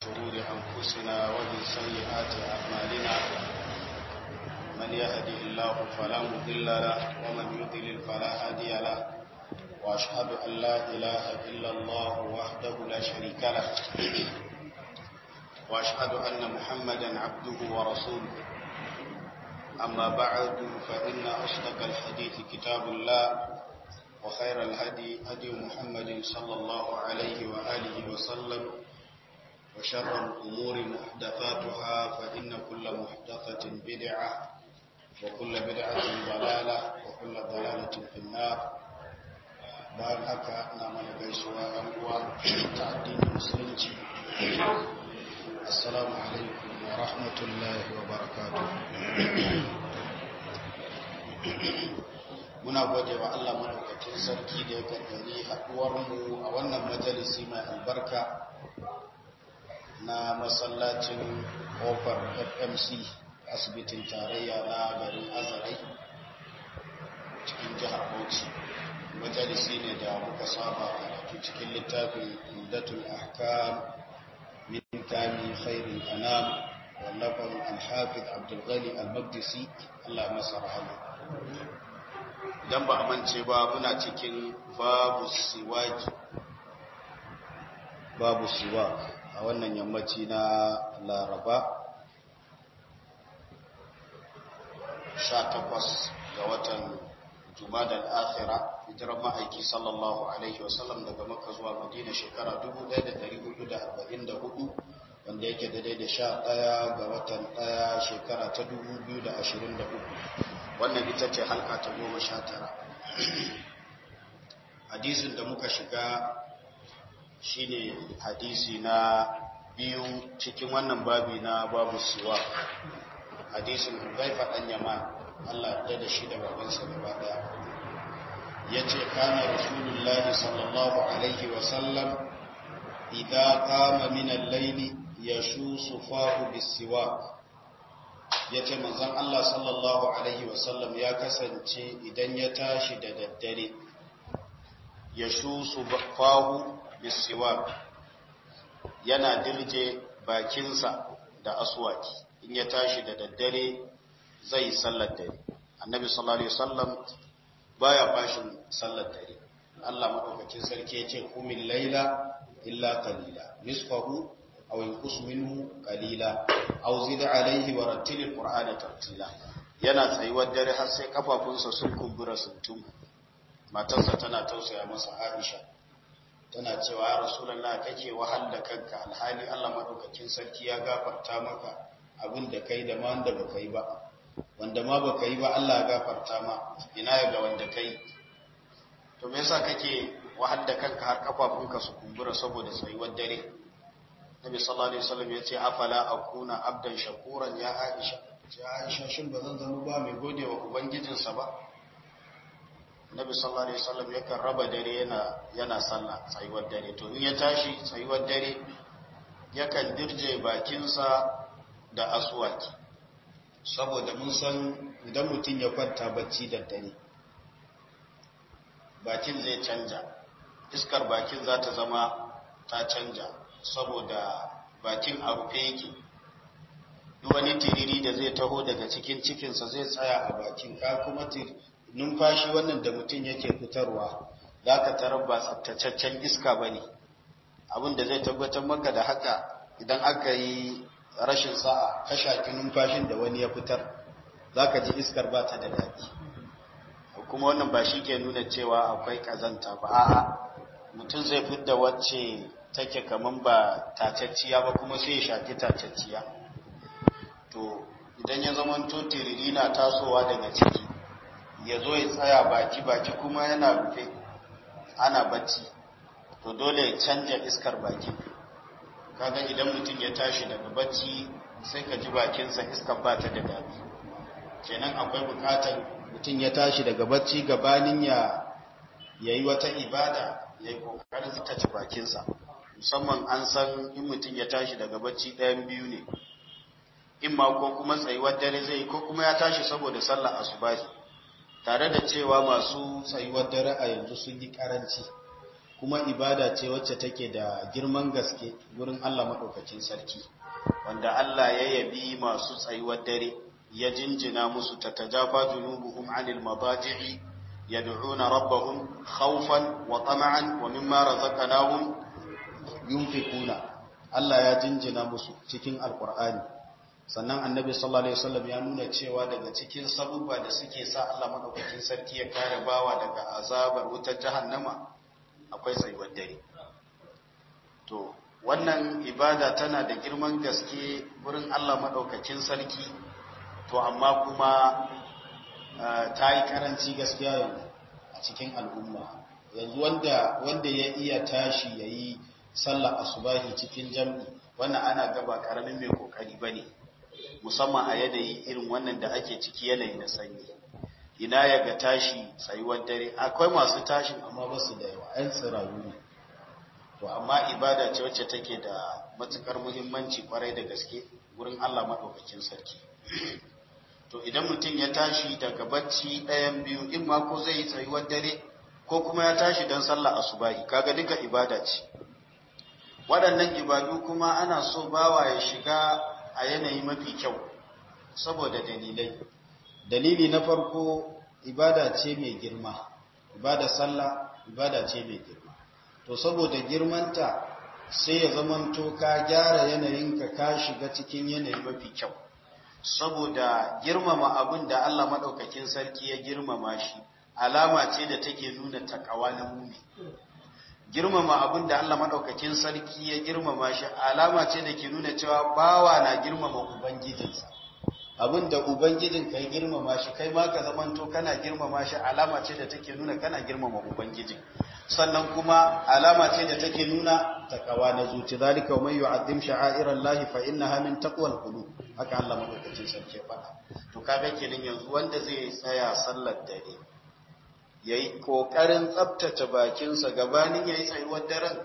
شرور أنفسنا ومن سيئات أعمالنا من يهده الله فلا مضل له ومن يضلل فلا هادي له وأشهد أن لا إله إلا الله وحده لا شريك له وأشهد أن محمدا عبده ورسوله أما بعد فإن أصدق الحديث كتاب الله وخير الهدي هدي محمد صلى الله عليه وآله وسلم وشر الأمور محدثاتها فإن كل محدثة بدعة وكل بدعة ضلالة وكل ضلالة في النار bayan haka na mana gaisuwa ɗan uwa ta addinin musulunci assalamu alaikum wa rahmatullahi wa barakatuh muna gode wa Allah madaukakin sarki da ya kaddari haɗuwarmu a wannan majalisi mai albarka na masallacin kofar fmc asibitin tarayya na garin azarai cikin jihar bauchi majalisi ne da muka saba karatu cikin littafin indatul ahkam min kami khairul anam wallafan al-hafiz abdul ghani al-maqdisi Allah masa rahama idan ba a mance ba muna cikin babu siwaki babu siwak a wannan yammaci na laraba 18 ga watan jumadal akhira hijirar ma'aiki sallallahu alaihi wasallam daga makka zuwa madina shekara 1444 wanda yake daidai da sha ɗaya ga watan ɗaya shekara ta 2023 wannan ita ce halka ta goma sha tara hadisin da muka shiga shine hadisi na biyu cikin wannan babi na babu siwa hadisin hudaifa ɗan yaman allah ya da shi da babansa gaba ɗaya ya ce kana rasulullahi sallallahu alaihi wasallam idan kama minan laili ya shu sufahu bisiwak ya ce manzan Allah sallallahu Alaihi wasallam ya kasance idan ya tashi da daddare ya shu su fahu bisiwa yana dirje bakinsa da aswaki in ya tashi da daddare zai sallar dare annabi sallallahu Alaihi wasallam baya fashin sallar dare Allah maɗaukacin sarki ya ce kumin laila illa kalila nisfahu أو ينقص منه قليلا أو زد عليه ورتل القرآن ترتيلا yana tsayuwar dare har sai kafafunsa sun kumbura sun matarsa tana tausaya masa Aisha tana cewa ya Rasulullah kake wahal da kanka alhali Allah madaukakin sarki ya gafarta maka abin da kai da ma wanda baka yi ba wanda ma baka yi ba Allah ya gafarta ma ina ya ga wanda kai to me yasa kake wahal da kanka har kafafunka su kumbura saboda tsayuwar dare Nabi sallallahu alaihi wasallam ya ce afala akuna abdan shakuran ya Aisha ce Aisha shin ba zan zama ba mai godewa ubangijinsa ba Nabi sallallahu alaihi wasallam yakan raba dare yana yana sallah tsayuwar dare to in ya tashi tsayuwar dare yakan dirje bakinsa da aswaki saboda mun san idan mutum ya kwanta bacci da dare bakin zai canja iskar bakin za ta zama ta canja saboda bakin a rufe yake duk wani tiriri da zai taho daga cikin cikinsa zai tsaya a bakin ka kuma numfashi wannan da mutum yake fitarwa za ka tarar ba tsabtataccen iska ba ne abinda zai tabbatar maka da haka idan aka yi rashin sa'a ka shaki numfashin da wani ya fitar za ka ji iskar ba ta da daɗi kuma wannan ba shi ke nuna cewa akwai ƙazanta ba a'a mutum zai fidda wacce take kaman ba tacacciya ba kuma sai ya shaki tacacciya to idan ya zama to tiriri na tasowa daga ciki ya zo ya tsaya baki baki kuma yana rufe ana bacci to dole ya canja iskar baki kaga idan mutum ya tashi daga bacci sai ka ji bakinsa iskar ba ta da daɗi kenan akwai bukatar mutum ya tashi daga bacci gabanin ya yayi wata ibada ya yi kokarin tsaftace bakinsa musamman an san in mutum ya tashi daga bacci ɗayan biyu ne in ma ko kuma tsayuwar dare zai ko kuma ya tashi saboda sallar asubahi tare da cewa masu tsayuwar dare a yanzu sun yi karanci kuma ibada ce wacce take da girman gaske gurin Allah maɗaukacin sarki wanda Allah ya yabi masu tsayuwar dare ya jinjina musu ta tajafa junubuhum anil madaji'i yad'una rabbahum khawfan wa tama'an wa mimma razaqnahum yunfiquna Allah ya jinjina musu cikin alqur'ani sannan annabi sallallahu alaihi wasallam ya nuna cewa daga cikin sabubba da suke sa Allah madaukakin sarki ya kare bawa daga azabar wutar jahannama akwai tsayuwar dare to wannan ibada tana da girman gaske wurin Allah madaukakin sarki to amma kuma ta yi karanci gaskiya yanzu a cikin al'umma yanzu wanda wanda ya iya tashi yayi sallar asubahi cikin jam'i wannan ana gaba karamin mai kokari bane musamman a yanayi irin wannan da ake ciki yanayi na sanyi ina ya ga tashi tsayuwar dare akwai masu tashin amma ba su da yawa yan tsirayu ne to amma ibada ce wacce take da matukar muhimmanci kwarai da gaske wurin Allah madaukakin sarki to idan mutum ya tashi daga bacci ɗayan biyu in ma ko zai yi tsayuwar dare ko kuma ya tashi don sallah asubahi kaga duka ibada ce waɗannan ibadu kuma ana so bawa ya shiga a yanayi mafi kyau saboda dalilai dalili na farko ibada ce mai girma ibada sallah ibada ce mai girma to saboda girmanta sai ya zamanto ka gyara yanayinka ka shiga cikin yanayi mafi kyau saboda girmama abin da Allah maɗaukakin sarki ya girmama shi alama ce da take nuna takawa na mumi girmama abin da Allah maɗaukakin sarki ya girmama shi alama ce da ke nuna cewa bawa na girmama ubangijinsa abin da ubangijin ka ya girmama shi kai ma ka zamanto kana girmama shi alama ce da take nuna kana girmama ubangijin sannan kuma alama ce da take nuna takawa na zuci zalika wa man yu'azzim sha'airallahi fa innaha min taqwal qulub haka Allah madaukakin sarki faɗa to kaga kenan yanzu wanda zai tsaya sallar dare yayi kokarin tsaftace bakinsa gabanin yayi tsayuwar daren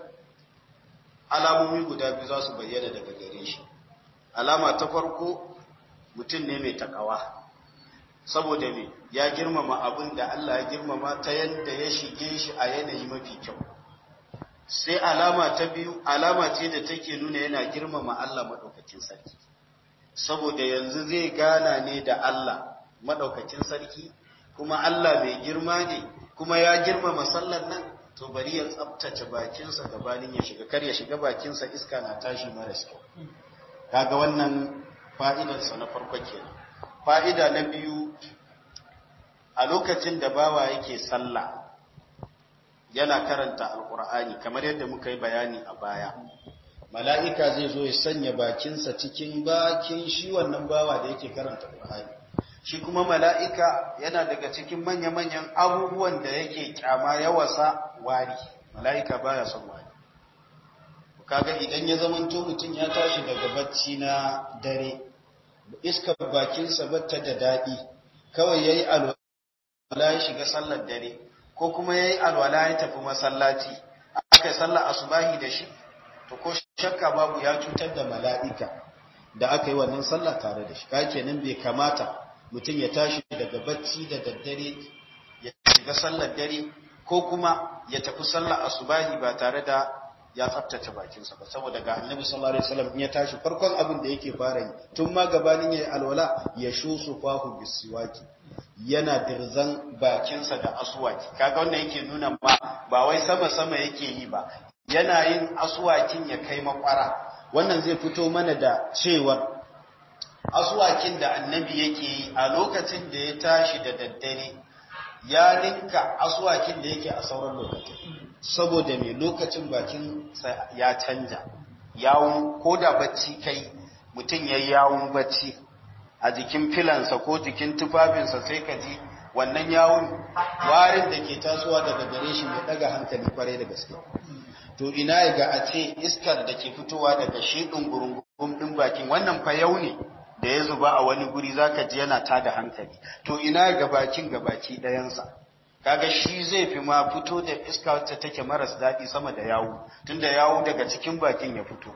alamomi guda biyu za su bayyana daga gare shi alama ta farko mutum ne mai takawa saboda me ya girmama abin da Allah ya girmama ta yadda ya shige shi a yanayi mafi kyau sai alama ta biyu alama ce da take nuna yana girmama Allah maɗaukakin sarki saboda yanzu zai gana ne da Allah maɗaukakin sarki kuma Allah mai girma ne kuma ya girmama sallar nan to bari ya tsabtace bakinsa gabanin ya shiga kar ya shiga bakinsa iska na tashi maras kyau kaga wannan fa'idarsa na farko kenan fa'ida na biyu a lokacin da bawa yake sallah yana karanta alkur'ani kamar yadda muka yi bayani a baya mala'ika zai zo ya sanya bakinsa cikin bakin shi wannan bawa da yake karanta alkur'ani shi kuma mala'ika yana daga cikin manya-manyan abubuwan da yake kyama yawasa wari mala'ika baya son wari kaga idan ya zamanto mutum ya tashi daga bacci na dare iskar bakinsa bata da daɗi kawai ya yi alwala ya shiga sallar dare ko kuma ya yi alwala ya tafi masallaci aka yi sallar asubahi da shi to ko shakka babu ya cutar da mala'ika da aka yi wannan sallah tare da shi ka kenan bai kamata mutum ya tashi daga bacci da daddare ya shiga sallar dare ko kuma ya tafi sallar asubahi ba tare da ya tsaftace bakinsa ba saboda ga annabi sallallahu alaihi wasallam in ya tashi farkon abin da yake fara yi tun ma gabanin yayi alwala ya shusu fahu bisiwaki yana dirzan bakinsa da aswaki kaga wannan yake nuna ma ba wai sama sama yake yi ba yana yin aswakin ya kai makwara wannan zai fito mana da cewar aswakin da annabi yake yi a lokacin da ya tashi da daddare ya ninka aswakin da yake a sauran lokacin saboda mai lokacin bakin ya canja yawon ko da bacci kai mutum ya yawon bacci a jikin filansa ko jikin tufafinsa sai ka ji wannan yawon warin da ke tasowa daga gare shi mai daga hankali kwarai da gaske to ina ya ga a ce iskar da ke fitowa daga shi ɗungurungun ɗin bakin wannan fa yau ne da ya zuba a wani guri zaka ji yana tada hankali to ina ga bakin ga baki ɗayansa kaga shi zai fi ma fito da iska wacce take maras daɗi sama da yawu tunda yawu daga cikin bakin ya fito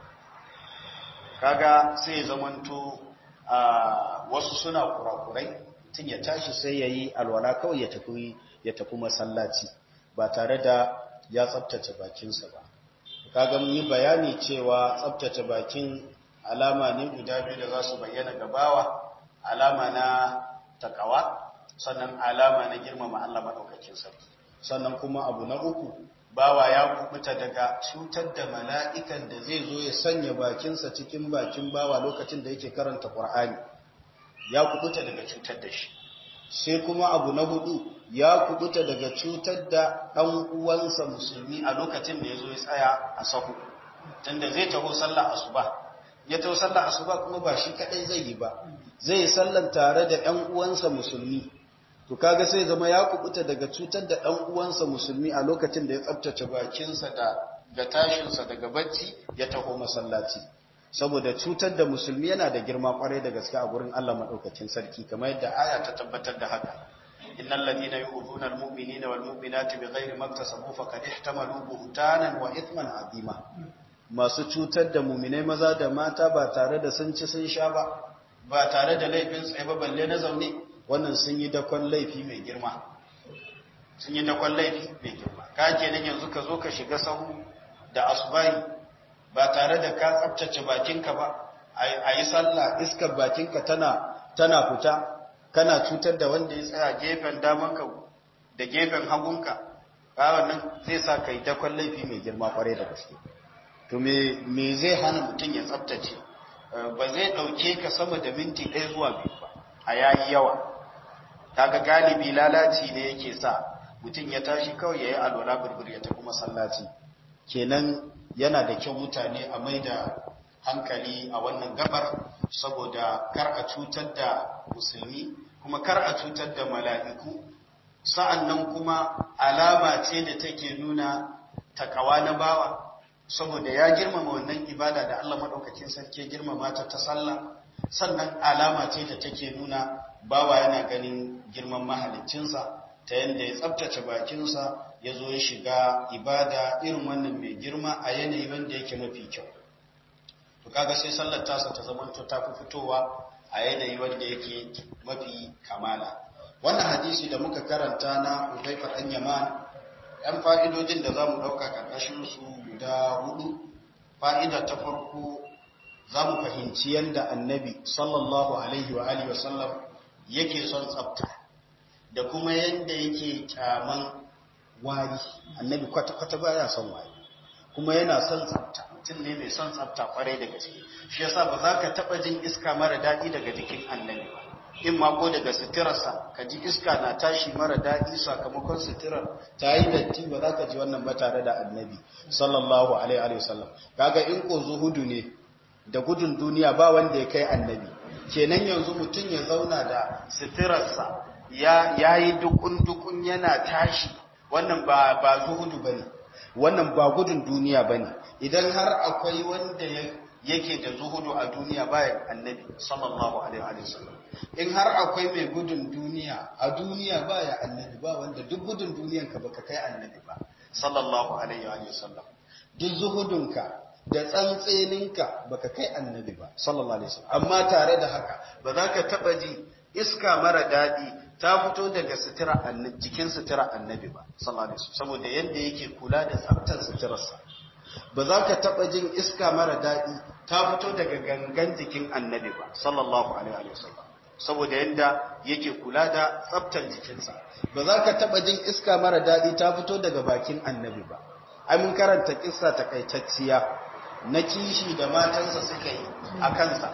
kaga sai zamanto a wasu suna kurakurai tun ya tashi sai ya yi alwala kawai ya tafi ya tafi masallaci ba tare da ya tsabtace bakinsa ba kaga mun yi bayani cewa tsabtace bakin alama ne guda biyu da za su bayyana gabawa alama na takawa sannan alama na girmama Allah maɗaukakin sarki sannan kuma abu na uku bawa ya kubuta daga cutar da mala'ikan da zai zo ya sanya bakinsa cikin bakin bawa lokacin da yake karanta ƙwar'ani ya kubuta daga cutar da shi sai kuma abu na hudu ya kubuta daga cutar da ɗan uwansa musulmi a lokacin da ya zo ya tsaya a sahu tunda zai taho sallah asuba ya taho sallah asuba kuma ba shi kadai zai yi ba zai yi sallan tare da ɗan uwansa musulmi to kaga sai zama ya kubuta daga cutar da ɗan uwansa musulmi a lokacin da ya tsabtace bakinsa da ga tashinsa daga bacci ya taho masallaci saboda cutar da musulmi yana da girma kwarai da gaske a gurin Allah madaukakin sarki kamar yadda aya ta tabbatar da haka innal ladina yu'minuna almu'minina wal mu'minati bighairi maktasabu faqad ihtamalu buhtanan wa ithman azima masu cutar da mu'minai maza da mata ba tare da sun ci sun sha ba ba tare da laifin tsaye ba balle na zaune wannan sun yi dakon laifi mai girma sun yi dakon laifi mai girma ka kenan yanzu ka zo ka shiga sahu da asubahi ba tare da ka tsabtace bakinka ba a yi sallah iskar bakinka tana tana fita kana cutar da wanda ya tsaya gefen damanka da gefen hagunka ba wannan zai sa ka yi dakon laifi mai girma kwarai da gaske to me me zai hana mutum ya tsabtace ba zai dauke ka sama da minti ɗaya zuwa biyu ba a yayi yawa kaga galibi lalaci ne yake sa mutum ya tashi kawai yayi alwala burbur ya tafi masallaci kenan yana da kyau mutane a mai da hankali a wannan gabar saboda kar a cutar da musulmi kuma kar a cutar da mala'iku sa'annan kuma alama ce da take nuna takawa na bawa saboda ya girmama wannan ibada da Allah maɗaukakin sarki girmama ta ta sallah sannan alama ce da take nuna bawa yana ganin girman mahaliccinsa ta yadda ya tsabtace bakinsa ya zo ya shiga ibada irin wannan mai girma a yanayi wanda yake mafi kyau to kaga sai sallar tasa ta zamanto ta fi fitowa a yanayi wanda yake mafi kamala wannan hadisi da muka karanta na Uzaifa dan Yaman ɗan fa'idojin da zamu dauka karkashin su guda hudu fa'ida ta farko zamu fahimci yanda annabi sallallahu alaihi wa alihi wasallam yake son tsafta da kuma yanda yake kyaman wari annabi kwata-kwata baya son wari kuma yana son tsafta mutum ne mai son tsafta kwarai da gaske shi yasa ba za ka taba jin iska mara daɗi daga jikin annabi ba in ma ko daga suturarsa ka ji iska na tashi mara daɗi sakamakon suturar ta yi datti ba za ka ji wannan ba tare da annabi sallallahu alaihi wasallam kaga in ko zuhudu ne da gudun duniya ba wanda ya kai annabi kenan yanzu mutum ya zauna da suturarsa ya yayi dukun dukun yana tashi wannan ba ba zuhudu bane wannan ba gudun duniya bane idan har akwai wanda yake da zuhudu a duniya bayan annabi sallallahu alaihi wasallam in har akwai mai gudun duniya a duniya baya annabi ba wanda duk gudun duniyan ka baka kai annabi ba sallallahu alaihi wasallam duk zuhudunka da tsantseninka baka kai annabi ba sallallahu alaihi wasallam amma tare da haka ba za ka taba ji iska mara daɗi ta fito daga sutura annabi jikin sutura annabi ba sallallahu alaihi wasallam saboda yanda yake kula da tsaftar suturarsa ba za ka taba jin iska mara daɗi ta fito daga gangan jikin annabi ba sallallahu alaihi wasallam saboda yanda yake kula da tsaftar jikinsa ba za ka taba jin iska mara daɗi ta fito daga bakin annabi ba ai mun karanta kissa takaitacciya na kishi da matansa suka yi a kansa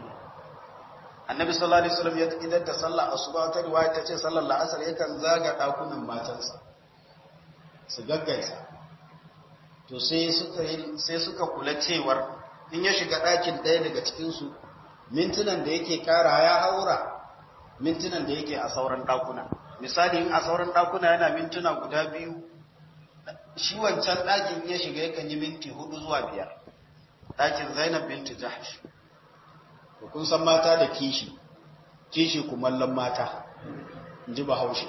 annabi sallallahu alaihi wasallam ya idan da sallah asuba ta riwaya ta ce sallar la'asar yakan zaga dakunan matansa su gaggaisa to sai suka sai suka kula cewar in ya shiga ɗakin ɗaya daga cikin su mintunan da yake kara ya haura mintunan da yake a sauran ɗakuna misali in a sauran ɗakuna yana mintuna guda biyu shi wancan ɗakin ya shiga yakan yi minti hudu zuwa biyar ɗakin zainab binti jahsh kun san mata da kishi kishi kumallon mata in ji bahaushe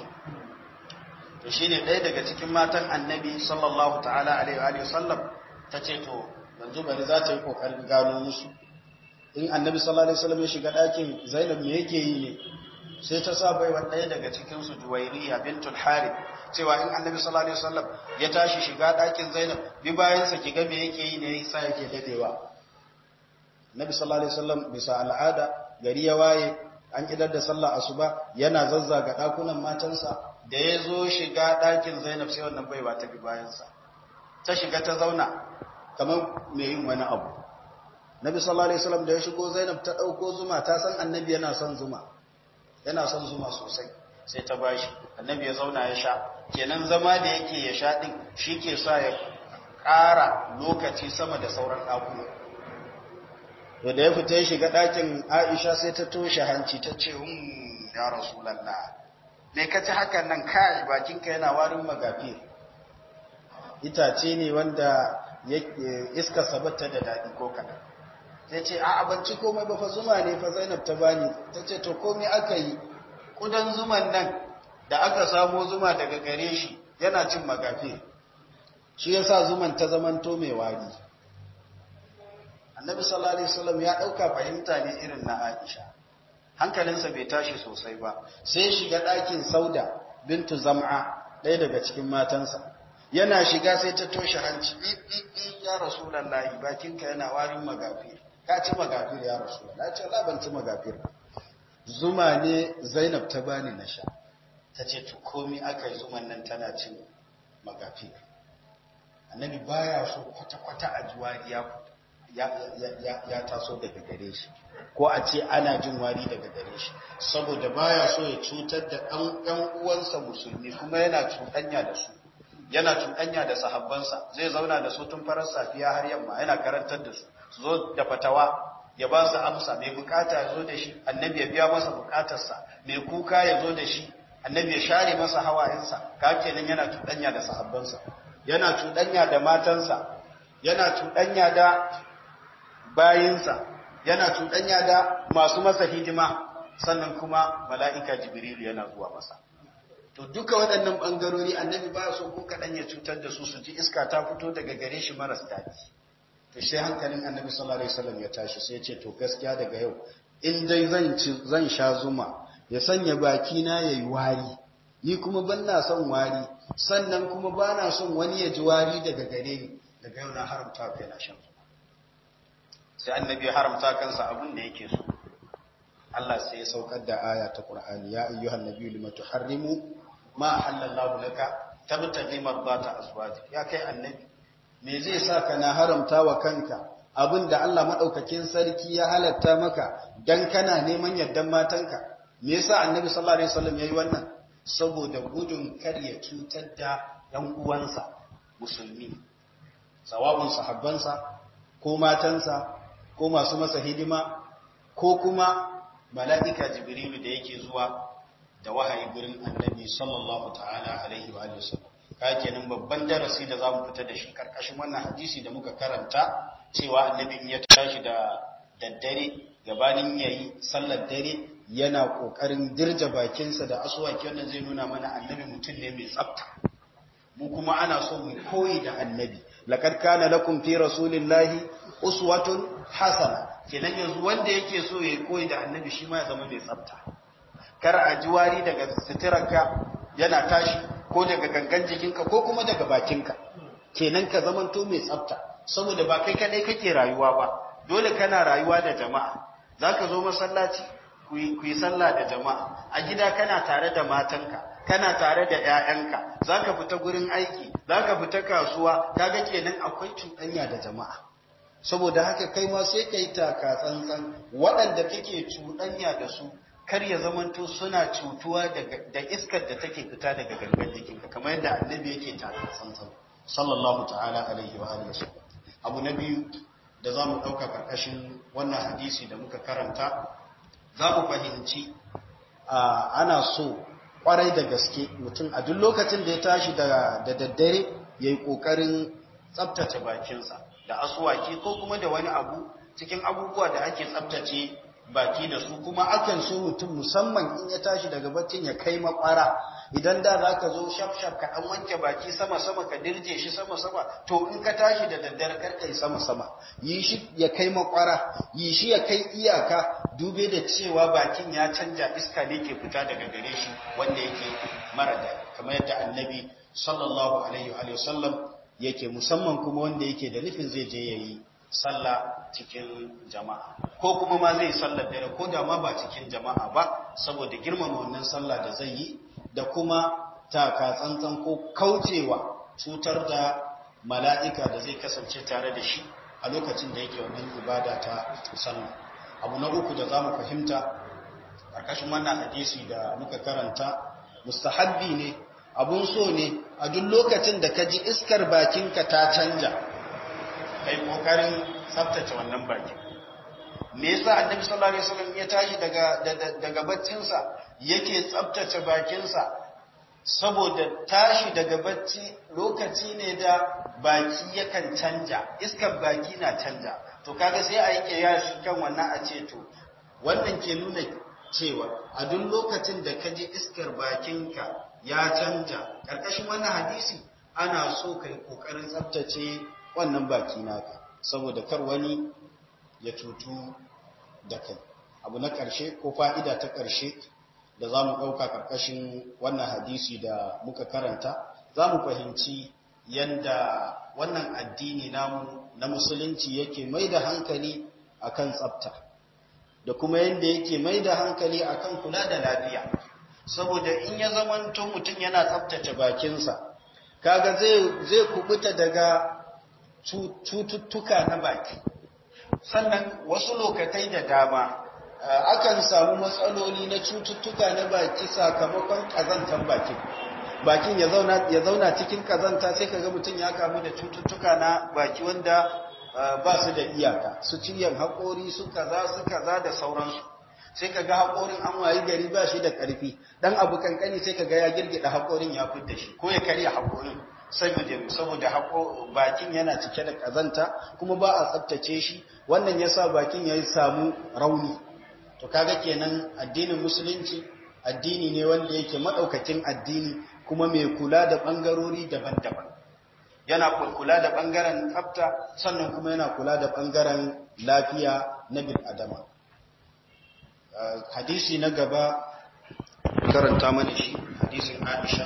to shi ne ɗaya daga cikin matan annabi sallallahu ta'ala alaihi wa sallam ta ce to yanzu bari za ta yi ƙoƙarin gano musu in annabi sallallahu alaihi wasallam ya shiga ɗakin zainab me yake yi ne sai ta sa baiwa ɗaya daga cikin su juwairiya bintul harith cewa in annabi sallallahu alaihi wasallam ya tashi shiga ɗakin zainab bi bayansa ki ga me yake yi ne yasa yake dadewa annabi sallallahu alaihi wasallam bisa al'ada gari ya waye an idar da sallah asuba yana zazzaga ɗakunan matansa da ya zo shiga ɗakin zainab sai wannan baiwa ta bi bayansa ta shiga ta zauna kamar mai yin wani abu nabi sallallahu alaihi wasallam da ya shigo zainab ta ɗauko zuma ta san annabi yana son zuma yana son zuma sosai sai ta bashi annabi ya zauna ya sha kenan zama da yake ya sha din shi ke sa ya ƙara lokaci sama da sauran ɗakuna to da ya fita ya shiga ɗakin aisha sai ta toshe hanci ta ce um ya rasulallah me ka ci hakan nan kai bakinka yana warin magafi itace ne wanda iska sabata da daɗi ko kaɗan sai ce a abinci komai ba fa zuma ne fa zainab ta bani ta ce to komai aka yi ƙudan zuman nan da aka samo zuma daga gare shi yana cin magafi shi yasa zuman ta zamanto mai wari annabi sallallahu alaihi wasallam ya ɗauka fahimta ne irin na aisha hankalinsa bai tashi sosai ba sai shiga ɗakin sauda bintu zam'a ɗaya daga cikin matansa yana shiga sai ta toshe hanci ɓiɓɓiɓi ya rasulallahi bakinka yana warin magafir ka ci magafir ya rasulallah ce la ban ci magafir zuma ne zainab ta bani na sha ta ce to komi aka yi zuman nan tana cin magafir annabi baya so kwata-kwata a juwari ya taso daga gare shi ko a ce ana jin wari daga gare shi saboda baya so ya cutar da ɗan uwansa musulmi kuma yana cuɗanya da su yana cuɗanya da sahabbansa zai zauna da su tun farar safiya har yamma yana karantar da su su zo da fatawa ya ba su amsa mai bukata ya zo da shi annabi ya biya masa bukatarsa mai kuka ya zo da shi annabi ya share masa hawayensa ka kenan yana cuɗanya da sahabbansa yana cuɗanya da matansa yana cuɗanya da bayinsa yana cuɗanya da masu masa hidima sannan kuma mala'ika jibrilu yana zuwa masa to duka waɗannan ɓangarori annabi ba so ko kaɗan ya cutar da su su ji iska ta fito daga gare shi maras daɗi to sai hankalin annabi sallallahu alaihi wasallam ya tashi sai ya ce to gaskiya daga yau in dai zan ci zan sha zuma ya sanya baki na yayi wari ni kuma ban na son wari sannan kuma ba na son wani ya ji wari daga gare ni daga yau na haramta kai na shan zuma sai annabi ya haramta kansa abin da yake so Allah sai ya saukar da aya ta Qur'ani ya ayyuhan nabiyyu lima tuharrimu ma halallahu laka tabtaghi mardata azwajik ya kai annabi me zai sa ka na haramta wa kanka abinda Allah madaukakin sarki ya halatta maka dan kana neman yaddan matanka me yasa annabi sallallahu alaihi wasallam yayi wannan saboda gudun kar ya cutar da ɗan uwansa musulmi sawabun sahabbansa ko matansa ko masu masa hidima ko kuma mala'ika jibrilu da yake zuwa da wahayi gurin annabi sallallahu ta'ala alaihi wa sallam ka kenan babban darasi da zamu fita da shi karkashin wannan hadisi da muka karanta cewa annabi in ya tashi da daddare gabanin yayi sallar dare yana kokarin dirja bakinsa da aswaki wannan zai nuna mana annabi mutum ne mai tsafta mu kuma ana so mu koyi da annabi laqad kana lakum fi rasulillahi uswatun hasana kenan yanzu wanda yake so ya koyi da annabi shi ma ya zama mai tsafta kar a ji wari daga suturarka yana tashi ko daga gangan jikinka ko kuma daga bakinka kenan ka zamanto mai tsafta saboda ba kai kadai kake rayuwa ba dole kana rayuwa da jama'a zaka zo masallaci ku yi sallah da jama'a a gida kana tare da matanka kana tare da ƴaƴanka zaka fita gurin aiki zaka fita kasuwa kaga kenan akwai cuɗanya da jama'a saboda haka kai ma sai kai taka tsantsan waɗanda kake cuɗanya da su kar ya zamanto suna cutuwa da iskar da take fita daga gangan jikinka kamar yadda annabi yake taka tsantsan sallallahu ta'ala alaihi wa alihi wasallam abu na biyu da zamu dauka karkashin wannan hadisi da muka karanta za mu fahimci ana so kwarai da gaske mutum a duk lokacin da ya tashi da daddare yayi kokarin tsaftace bakinsa da asuwaki ko kuma da wani abu cikin abubuwa da ake tsaftace baki da su kuma akan so mutum musamman in ya tashi daga baccin ya kai makwara idan da za ka zo shaf-shaf ka ɗan wanke baki sama-sama ka dirje shi sama-sama to in ka tashi da daddare kar kai sama-sama yi shi ya kai makwara yi shi ya kai iyaka dube da cewa bakin ya canja iska ne ke fita daga gare shi wanda yake mara da kamar yadda annabi sallallahu alaihi wa sallam yake musamman kuma wanda yake da nufin zai je yayi sallah cikin jama'a ko kuma ma zai sallar dare ko da ma ba cikin jama'a ba saboda girmama wannan sallah da zai yi da kuma taka tsantsan ko kaucewa cutar da mala'ika da zai kasance tare da shi a lokacin da yake wannan ibada ta sallah abu na uku da za mu fahimta ƙarƙashin wannan hadisi da muka karanta mustahabbi ne abun so ne a duk lokacin da ka ji iskar bakinka ta canja kai kokarin tsaftace wannan bakin me yasa annabi sallallahu alaihi wasallam ya tashi daga daga baccinsa yake tsaftace bakinsa saboda tashi daga bacci lokaci ne da baki yakan canja iskar baki na canja to kaga sai a yi kiyasi kan wannan a ce to wannan ke nuna cewa a duk lokacin da ka ji iskar bakinka ya canja karkashin wannan hadisi ana so kai kokarin tsaftace wannan baki naka saboda kar wani ya cutu da kai abu na ƙarshe ko fa'ida ta ƙarshe da za mu ɗauka ƙarƙashin wannan hadisi da muka karanta za mu fahimci yadda wannan addini namu na musulunci yake mai da hankali akan tsafta da kuma yadda yake mai da hankali akan kula da lafiya saboda in ya zamanto mutum yana tsaftace bakinsa kaga zai kubuta daga cututtuka na baki sannan wasu lokatai da dama akan samu matsaloli na cututtuka na baki sakamakon kazantar bakin bakin ya zauna cikin kazanta sai kaga mutum ya kamu da cututtuka na baki wanda ba su da iyaka su ciyan haƙori su kaza su kaza da sauransu sai kaga haƙorin an wayi gari ba shi da ƙarfi dan abu kankani sai kaga ya girgida haƙorin ya fidda shi ko ya karya haƙorin saboda saboda bakin yana cike da kazanta kuma ba a tsaftace shi wannan yasa bakin ya samu rauni to kaga kenan addinin musulunci addini ne wanda yake madaukakin addini kuma mai kula da bangarori daban-daban yana kula da bangaren tsafta sannan kuma yana kula da bangaren lafiya na bil adama hadisi na gaba karanta mana shi hadisin Aisha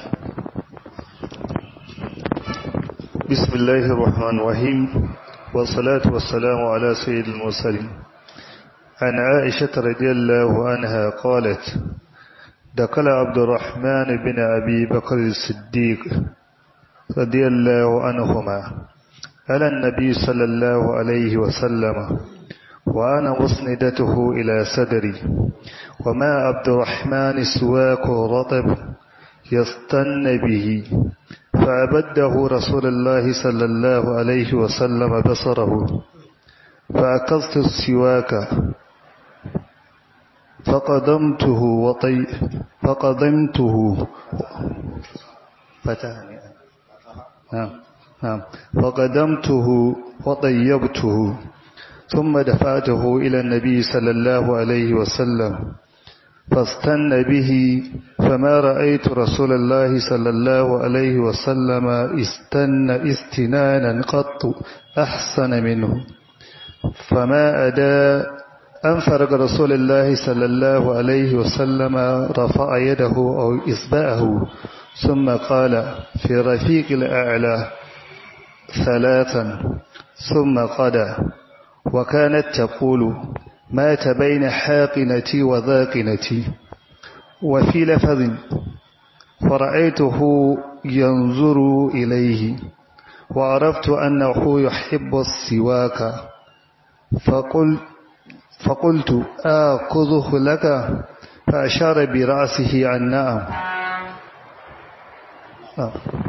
بسم الله الرحمن الرحيم والصلاة والسلام على سيد المرسلين عن عائشة رضي الله عنها قالت دخل عبد الرحمن بن أبي بكر الصديق رضي الله عنهما على النبي صلى الله عليه وسلم وأنا مسندته إلى صدري وما عبد الرحمن سواك رطب يستن به فأبده رسول الله صلى الله عليه وسلم بصره فأكلت السواك فقدمته وطي فقدمته فتاني نعم نعم فقدمته وطيبته ثم دفعته إلى النبي صلى الله عليه وسلم فاستن به فما رأيت رسول الله صلى الله عليه وسلم استن استنانا قط أحسن منه فما أدى أن فرق رسول الله صلى الله عليه وسلم رفع يده أو إصبعه ثم قال في رفيق الأعلى ثلاثا ثم قدى وكانت تقول مات بين حاقنتي وذاقنتي وفي لفظ فرأيته ينظر إليه وعرفت أنه يحب السواك فقل فقلت آخذه لك فأشار برأسه عن نعم آه.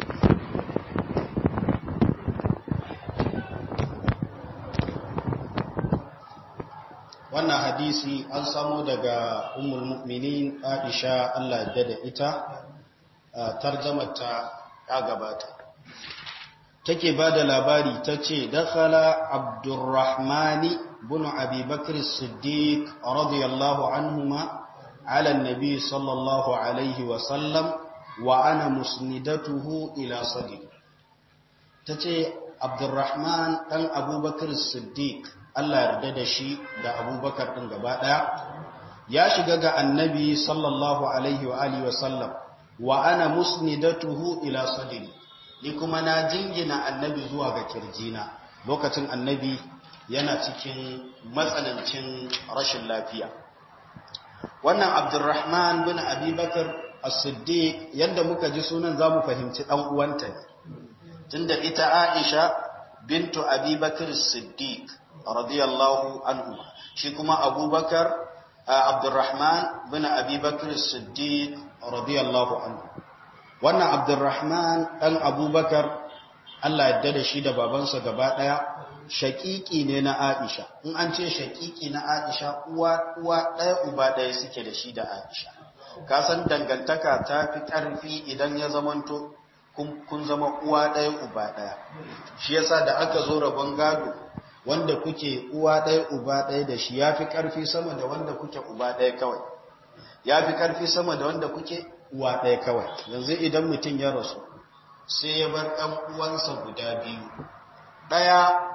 wannan hadisi an samo daga ummul mu'minin Aisha Allah ya da ita tarjamata ya gabata take bada labari tace dakhala Abdurrahman ibn Abi Bakr as-Siddiq radiyallahu anhuma ala an-nabi sallallahu alayhi wa sallam wa ana musnidatuhu ila sadiq tace Abdurrahman dan Abu Bakr as-Siddiq Allah yarda da shi da abubakar ɗin gaba ɗaya ya shiga ga annabi sallallahu alaihi wa alihi wasallam wa ana musnidatuhu ila sadri ni kuma na jingina annabi zuwa ga kirjina lokacin annabi yana cikin matsanancin rashin lafiya wannan abdurrahman bin abubakar as-siddiq yadda muka ji sunan zamu fahimci dan uwanta ne tunda ita aisha bintu abubakar as-siddiq radiyallahu anhu shi kuma abubakar abdurrahman bin abubakar as-siddiq radiyallahu anhu wannan abdurrahman dan abubakar Allah yadda da shi da babansa gaba daya shakiki ne na Aisha in an ce shakiki na Aisha uwa uwa ɗaya uba ɗaya suke da shi da Aisha ka san dangantaka ta fi ƙarfi idan ya zamanto kun zama uwa ɗaya uba ɗaya shi yasa da aka zo rabon gado wanda kuke uwa ɗaya uba ɗaya da shi ya fi ƙarfi sama da wanda kuke uba ɗaya kawai ya fi ƙarfi sama da wanda kuke uwa ɗaya kawai yanzu idan mutum ya rasu sai ya bar ɗan uwansa guda biyu ɗaya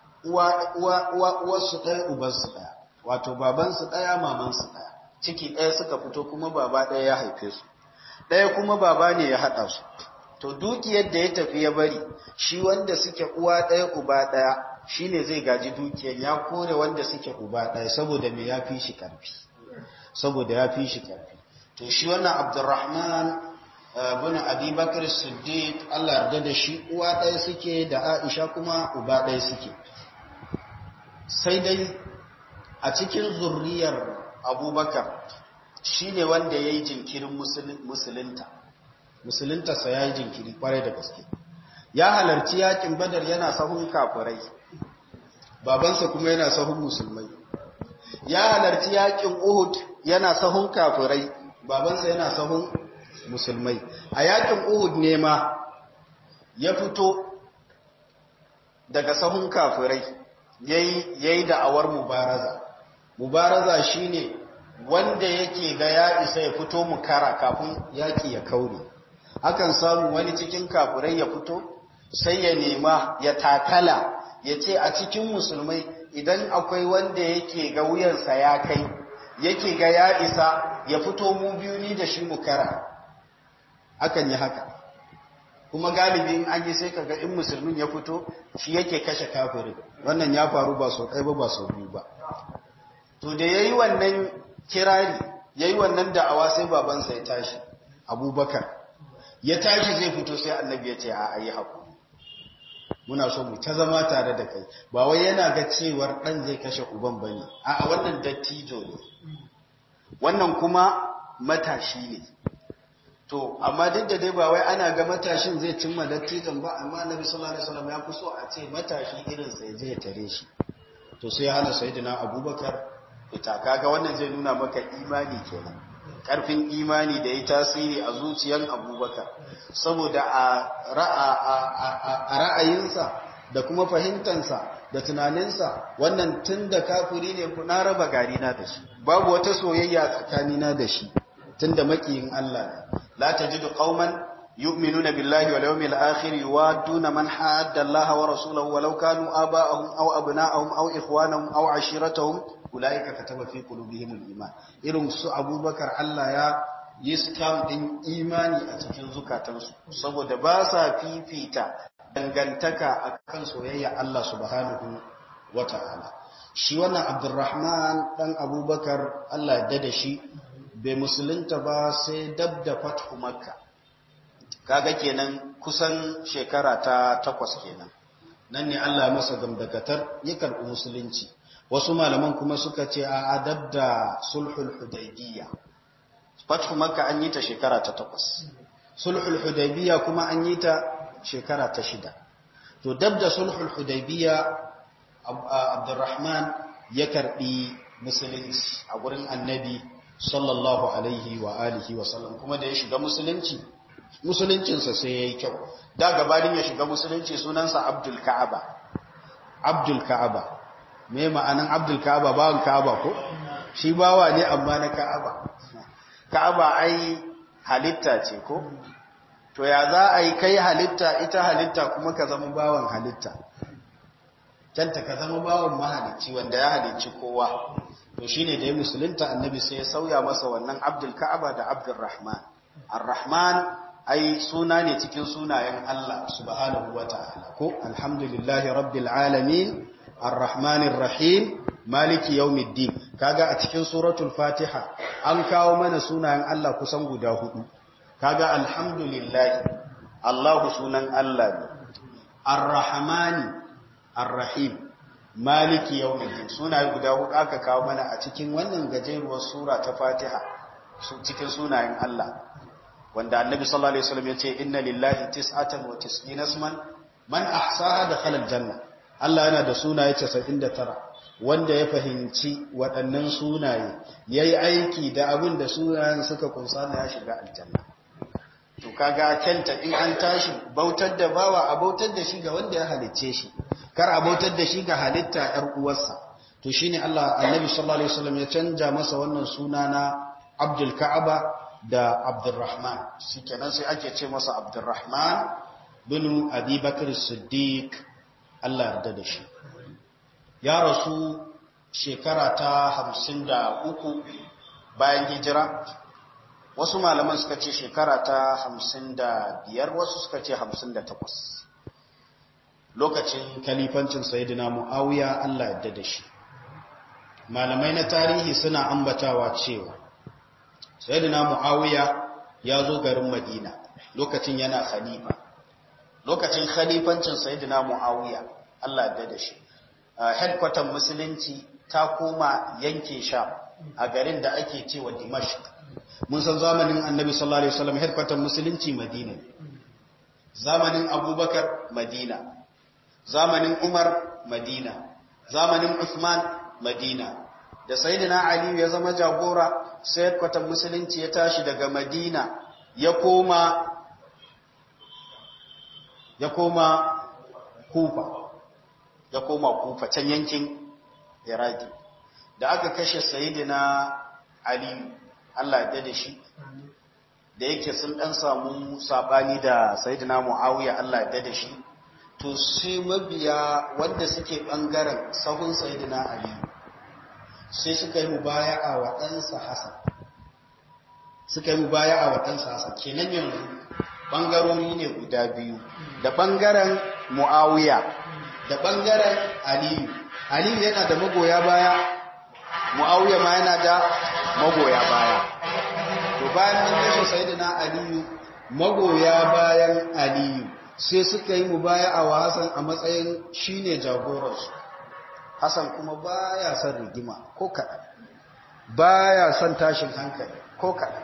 uwarsu ɗaya ubansu ɗaya wato babansu ɗaya mamansu ɗaya ciki ɗaya suka fito kuma baba ɗaya ya haife su ɗaya kuma baba ne ya haɗa su to dukiyar da ya tafi ya bari shi wanda suke uwa ɗaya uba ɗaya shi ne zai gaji dukiyar ya kore wanda suke uba ɗaya saboda me ya fi shi ƙarfi saboda ya fi shi ƙarfi to shi wannan abdurrahman bin abi bakar siddiq allah yarda da shi uwa ɗaya suke da aisha kuma uba ɗaya suke sai dai a cikin zurriyar abubakar shi ne wanda ya yi jinkirin musulunta musuluntarsa ya yi jinkiri kwarai da gaske ya halarci yakin badar yana sahun kafirai babansa kuma yana sahun musulmai ya halarci yakin uhud yana sahun kafirai babansa yana sahun musulmai a yakin uhud ne ma ya fito daga sahun kafirai yayi da'awar mubaraza mubaraza shine wanda yake ga ya isa ya fito mukara kafin yaki ya kaure akan samu wani cikin kafirai ya fito sai ya nema ya takala ya ce a cikin musulmai idan akwai wanda yake ga wuyansa ya kai yake ga ya isa ya fito mu biyu ni da shi mukara akan yi haka kuma galibi in an yi sai kaga in musulmin ya fito shi yake kashe kafirin wannan ya faru ba sau ɗaya ba ba sau biyu ba to da yayi wannan kirari yayi wannan da'awa sai babansa ya tashi abubakar ya tashi zai fito sai annabi ya ce a ayi haku muna so mu ta zama tare da kai ba wai yana ga cewar ɗan zai kashe uban bane a wannan dattijo ne wannan kuma matashi ne to amma duk da dai ba wai ana ga matashin zai cimma dattijan ba amma annabi sallallahu alaihi wasallam ya fi so a ce matashi irin sai zai tare shi to sai hana sayyidina abubakar ita kaga wannan zai nuna maka imani kenan karfin imani da ya tasiri a zuciyar abubakar saboda a ra'ayinsa da kuma fahimtansa da tunaninsa wannan tun da kafiri ne na raba gari na da shi babu wata soyayya tsakanina da shi tun da makiyin Allah ne la tajidu qauman yu'minuna billahi wal yawmil akhir yuwadduna man hadda Allah wa rasulahu walau kanu aba'ahum aw abna'ahum aw ikhwanahum aw ashiratahum ulaika kataba fi qulubihim al-iman irin su Abubakar Allah ya yi stamp din imani a cikin zukatansu saboda ba sa fifita dangantaka akan soyayya Allah subhanahu wata'ala shi wannan Abdurrahman dan Abubakar Allah ya da shi bai musulunta ba sai dab da fathu makka kaga kenan kusan shekara ta takwas kenan nan ne Allah ya masa gamdakatar ya karɓi musulunci wasu malaman kuma suka ce a adab da sulhul hudaybiyya fathu makka an yi ta shekara ta takwas sulhul hudaybiyya kuma an yi ta shekara ta shida to dab da sulhul hudaybiyya abdurrahman ya karɓi musulunci a gurin annabi sallallahu alaihi wa alihi wa sallam kuma da ya shiga musulunci musuluncinsa sai ya yi kyau da gabanin ya shiga musulunci sunansa abdul ka'aba abdul ka'aba me ma'anan abdul ka'aba bawan ka'aba ko shi bawa ne amma na ka'aba ka'aba ai halitta ce ko to ya za a yi kai halitta ita halitta kuma ka zama bawan halitta kyanta ka zama bawan mahalicci wanda ya halicci kowa to shine da ya musulunta annabi sai ya sauya masa wannan abdul ka'aba da abdul rahman ar-rahman ai suna ne cikin sunayen Allah subhanahu wata'ala ko alhamdulillahi rabbil alamin ar-rahmanir rahim maliki yawmiddin kaga a cikin suratul fatiha an kawo mana sunayen Allah kusan guda hudu kaga alhamdulillahi Allahu sunan Allah ne ar-rahmani ar-rahim maliki yawmiddin sunaye guda hudu aka kawo mana a cikin wannan gajeruwar sura ta fatiha cikin sunayen Allah wanda annabi sallallahu alaihi wasallam yace inna lillahi tis'atan wa tis'ina isman man ahsaha dakhala aljanna Allah yana da sunaye 99 wanda ya fahimci waɗannan sunaye yayi aiki da abin da sunayen suka kunsa na ya shiga aljanna to kaga kenta in an tashi bautar da bawa a bautar da shi ga wanda ya halicce shi kar a bautar da shi ga halitta yar uwarsa to shine Allah annabi sallallahu alaihi wasallam ya canja masa wannan suna na Abdul Ka'aba da Abdurrahman shi kenan sai ake ce masa Abdurrahman bin Abi Bakr Siddiq Allah yarda da shi ya rasu shekara ta 53 bayan hijira wasu malaman suka ce shekara ta 55 wasu suka ce 58 lokacin kalifancin sayyidina Muawiya Allah yarda da shi malamai na tarihi suna ambatawa cewa sayyidina muawiya ya zo garin madina lokacin yana khalifa lokacin khalifancin sayyidina muawiya Allah ya da shi headquarter musulunci ta koma yanke sha a garin da ake cewa dimashq mun san zamanin annabi sallallahu alaihi wasallam headquarter musulunci madina zamanin abubakar madina zamanin umar madina zamanin usman madina da sayyidina ali ya zama jagora sai kwatan musulunci ya tashi daga madina ya koma ya koma kufa ya koma kufa can yankin iraki da aka kashe sayyidina ali Allah ya da shi da yake sun dan samu sabani da sayyidina muawiya Allah ya da shi to sai mabiya wanda suke bangaren sahun sayyidina ali sai suka yi mubaya'a wa ɗansa Hassan suka yi mubaya'a wa ɗansa Hassan kenan yanzu ɓangarori ne guda biyu da ɓangaren Muawiya da ɓangaren Aliyu Aliyu yana da magoya baya Muawiya ma yana da magoya baya to bayan an kashe sayyidina Aliyu magoya bayan Aliyu sai suka yi mubaya'a wa Hassan a matsayin shine jagoransu Hassan kuma baya son rigima ko kaɗan, baya son tashin hankali ko kaɗan.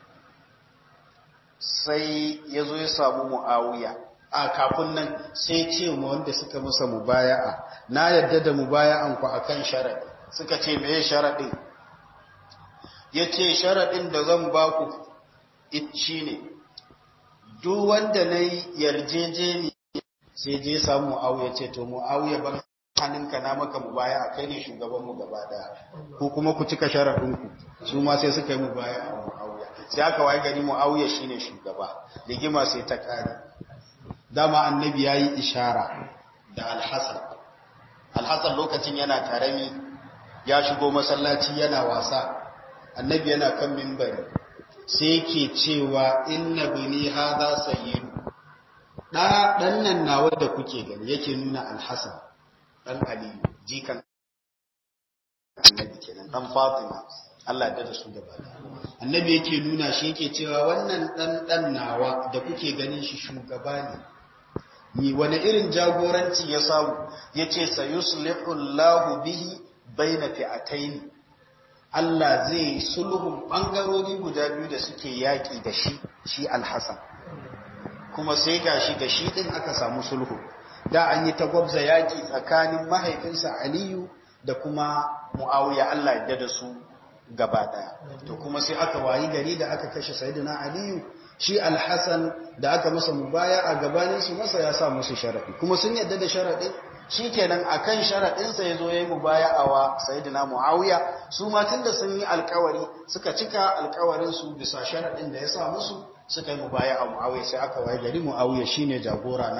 Sai ya zo ya samu mu'awiya, a kafin nan sai ce ma wanda suka masa mubaya'a, na yadda da mubaya'an ku a kan sharaɗi, suka ce meye sharaɗin? Ya ce sharaɗin da zan ba ku shi ne, duk wanda na yi yarjejeni sai je samu mu'awiya ce, to mu'awiya ban hannunka na maka mu baya a kai ne shugabanmu gaba daya ko kuma ku cika sharaɗinku su ma sai suka yi mu baya a mu'awiya sai aka waye gari mu'awiya shine shugaba rigima sai ta kare dama annabi yayi ishara da alhasan alhasan lokacin yana karami ya shigo masallaci yana wasa annabi yana kan mimbari sai yake cewa inna bini hadha sayyidu da dan nan nawa da kuke gani yake nuna alhasan dan aliyu jikan annabi kenan dan fatima Allah da su gaba annabi yake nuna shi yake cewa wannan dan dan nawa da kuke ganin shi shugaba ne ni wani irin jagoranci ya samu yace sayuslihu Allahu bihi baina fi'atayn Allah zai sulhun bangarori guda biyu da suke yaki da shi shi al-Hasan kuma sai gashi da shi din aka samu sulhu da an yi tagwabza yaki tsakanin mahaifinsa Aliyu da kuma Muawiya Allah ya da su gaba daya to kuma sai aka wayi gari da aka kashe Sayyidina Aliyu shi Al-Hasan da aka masa mubaya a gabanin su masa ya sa musu sharadi kuma sun yadda da sharadin shikenan akan sharadin sa yazo yayi mubaya wa Sayyidina Muawiya su ma tunda sun yi alkawari suka cika alkawarin su bisa sharadin da ya sa musu suka yi mubaya a Muawiya sai aka wayi gari Muawiya shine jagora na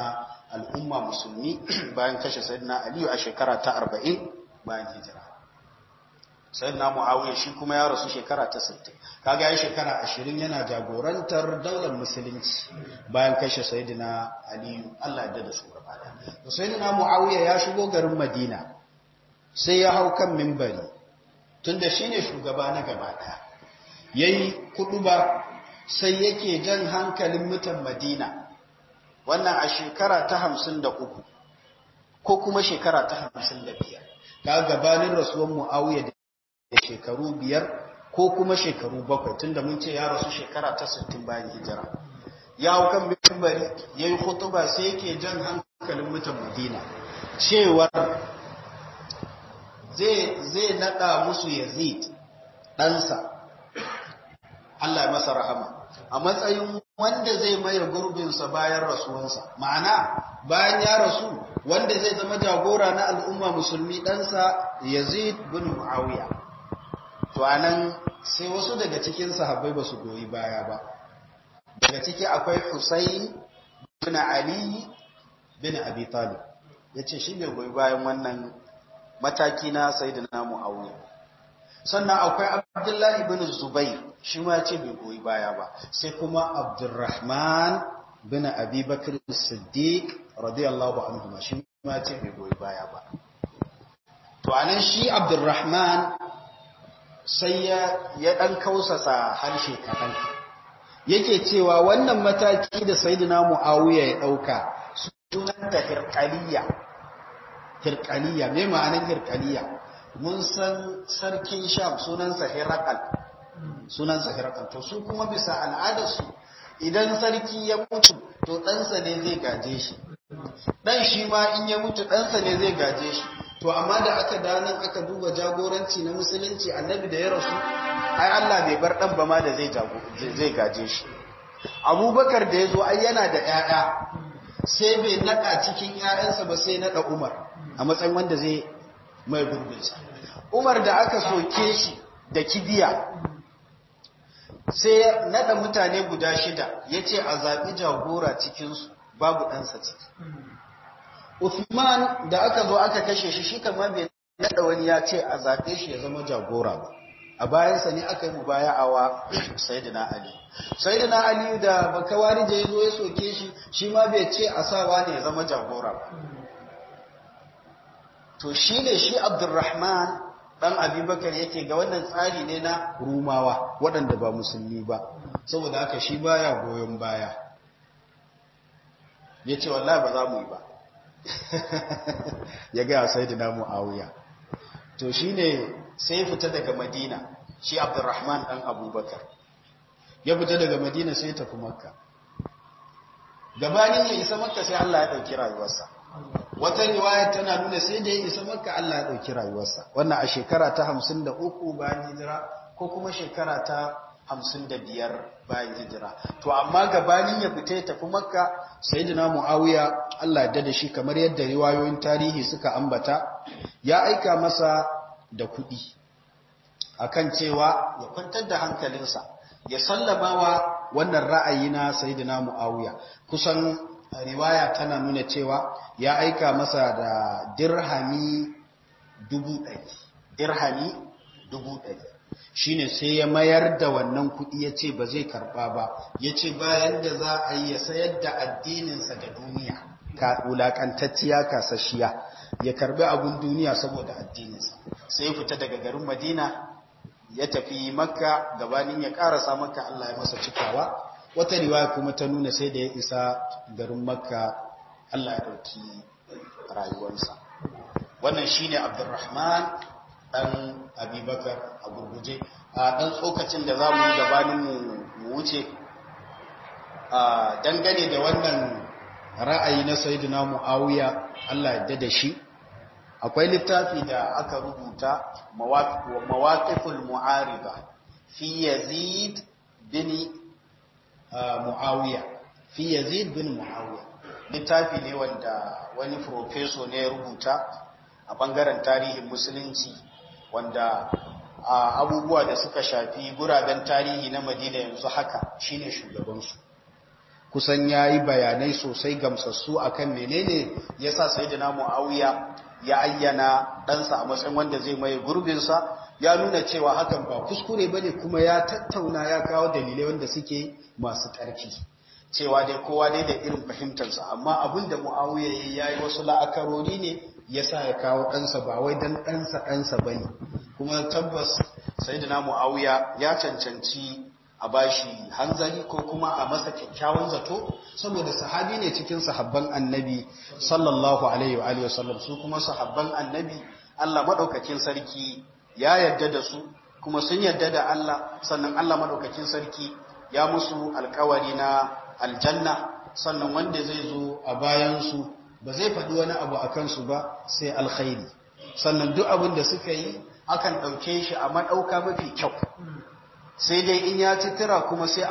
al'umma musulmi bayan kashe sayyidina aliyu a shekara ta 40 bayan hijira sayyidina muawiya shi kuma ya rasu shekara ta 60 kaga ya shekara 20 yana jagorantar daular musulunci bayan kashe sayyidina aliyu Allah ya dada su gaba da sayyidina muawiya ya shigo garin madina sai ya hau kan mimbari tunda shine shugaba na gaba daya yayi kuduba sai yake jan hankalin mutan madina wannan a shekara ta 53 ko kuma shekara ta 55 ka gabanin rasuwan muawiya da shekaru biyar ko kuma shekaru bakwai tunda mun ce ya rasu shekara ta 60 bayan hijira ya hau kan mimbari yayi khutuba sai yake jan hankalin mutan madina cewar zai nada musu yazid ɗansa Allah ya masa rahama a matsayin wanda zai maye gurbinsa bayan rasuwansa ma'ana bayan ya rasu wanda zai zama jagora na al'umma musulmi ɗansa yazid bin muawiya to anan sai wasu daga cikin sahabbai ba su goyi baya ba daga ciki akwai husayn bin ali bin abi talib yace shi bai goyi bayan wannan mataki na sayyidina muawiya sannan akwai abdullahi bin zubair shi ma ce bai goyi baya ba sai kuma abdurrahman bin abi bakr siddiq radiyallahu anhu shi ma ce bai goyi baya ba to anan shi abdurrahman sai ya ya dan kausasa harshe kadan yake cewa wannan mataki da sayyidina muawiya ya dauka sunan ta hirqaliya hirqaliya me ma'anar hirqaliya mun san sarkin sham sunansa Herakal sunansa Herakal to su kuma bisa al'adarsu idan sarki ya mutu to ɗansa ne zai gaje shi ɗan shi ma in ya mutu ɗansa ne zai gaje shi to amma da aka danan aka duba jagoranci na musulunci annabi da ya rasu ai Allah bai bar ɗan ba ma da zai gaje shi abubakar da ya zo ai yana da 'ya'ya sai bai naɗa cikin 'ya'yansa ba sai naɗa umar a matsayin wanda zai mai gurbinsa umar da aka soke shi da kibiya sai nada mutane guda shida ya ce a zaɓi jagora cikinsu babu ɗansa ciki Uthman da aka zo aka kashe shi shi kama bai nada wani ya ce a zaɓe shi ya zama jagora ba a bayansa ne aka yi mu baya awa Sayyidina Ali Sayyidina Ali da bakawari da ya zo ya soke shi shi ma bai ce a sawa ne ya zama jagora ba to shi ne shi abdurrahman ɗan abubakar yake ga wannan tsari ne na rumawa waɗanda ba musulmi ba saboda haka shi baya goyon baya ya ce wallahi ba za mu yi ba ya gaya sai da namu awuya to shi ne sai fita daga madina shi abdurrahman ɗan abubakar ya fita daga madina sai tafi makka gabanin ya isa makka sai allah ya ɗauki rayuwarsa wata riwaya tana nuna sai da ya isa makka Allah ya ɗauki rayuwarsa wannan a shekara ta hamsin da uku bayan hijira ko kuma shekara ta hamsin da biyar bayan hijira to amma gabanin ya fita ya tafi makka sai da mu'awiya Allah ya dada shi kamar yadda riwayoyin tarihi suka ambata ya aika masa da kuɗi akan cewa ya kwantar da hankalinsa ya sallama wa wannan ra'ayi na sayyidina mu'awiya kusan riwaya tana nuna cewa ya aika masa da dirhami dubu ɗari dirhami dubu ɗari shi ne sai ya mayar da wannan kuɗi ya ce ba zai karɓa ba ya ce bayan da za a yi ya sayar da addininsa da duniya ka wulaƙantacciya kasashiya ya karɓi abin duniya saboda addininsa sai fita daga garin madina ya tafi makka gabanin ya ƙarasa makka allah ya masa cikawa wata riwaya kuma ta nuna sai da ya isa garin makka Allah ya ɗauki rayuwarsa wannan shine abdurrahman ɗan abubakar a gurguje a ɗan tsokacin da za mu yi gabanin mu wuce dangane da wannan ra'ayi na sayyidina mu'awiya Allah ya da shi akwai littafi da aka rubuta mawaqiful mu'arida fi yazid bin Muawiya fi Yazid bin Muawiya littafi ne wanda wani profeso ne ya rubuta a bangaren tarihin musulunci wanda abubuwa da suka shafi guraben tarihi na Madina yanzu haka shine shugabansu kusan ya yi bayanai sosai gamsassu akan menene ya sa sayidina mu'awiya ya ayyana ɗansa a matsayin wanda zai mai gurbinsa ya nuna cewa hakan ba kuskure ba ne kuma ya tattauna ya kawo dalilai wanda suke masu ƙarfi cewa dai kowa dai da irin fahimtarsa amma abin da mu'awiya ya yi wasu la'akarori ne ya sa ya kawo ɗansa ba wai don ɗansa ɗansa ba ne kuma tabbas sayidina mu'awiya ya cancanci a bashi hanzari ko kuma a masa kyakkyawan zato saboda sahabi ne cikin sahabban annabi sallallahu alaihi wa sallam su kuma sahabban annabi Allah madaukakin sarki ya yarda da su kuma sun yarda da Allah sannan Allah madaukakin sarki ya musu alkawari na aljanna sannan wanda zai zo a bayan su ba zai faɗi wani abu a kansu ba sai alkhairi sannan duk abin da suka yi akan ɗauke shi a maɗauka mafi kyau sai dai in ya ci tira kuma sai a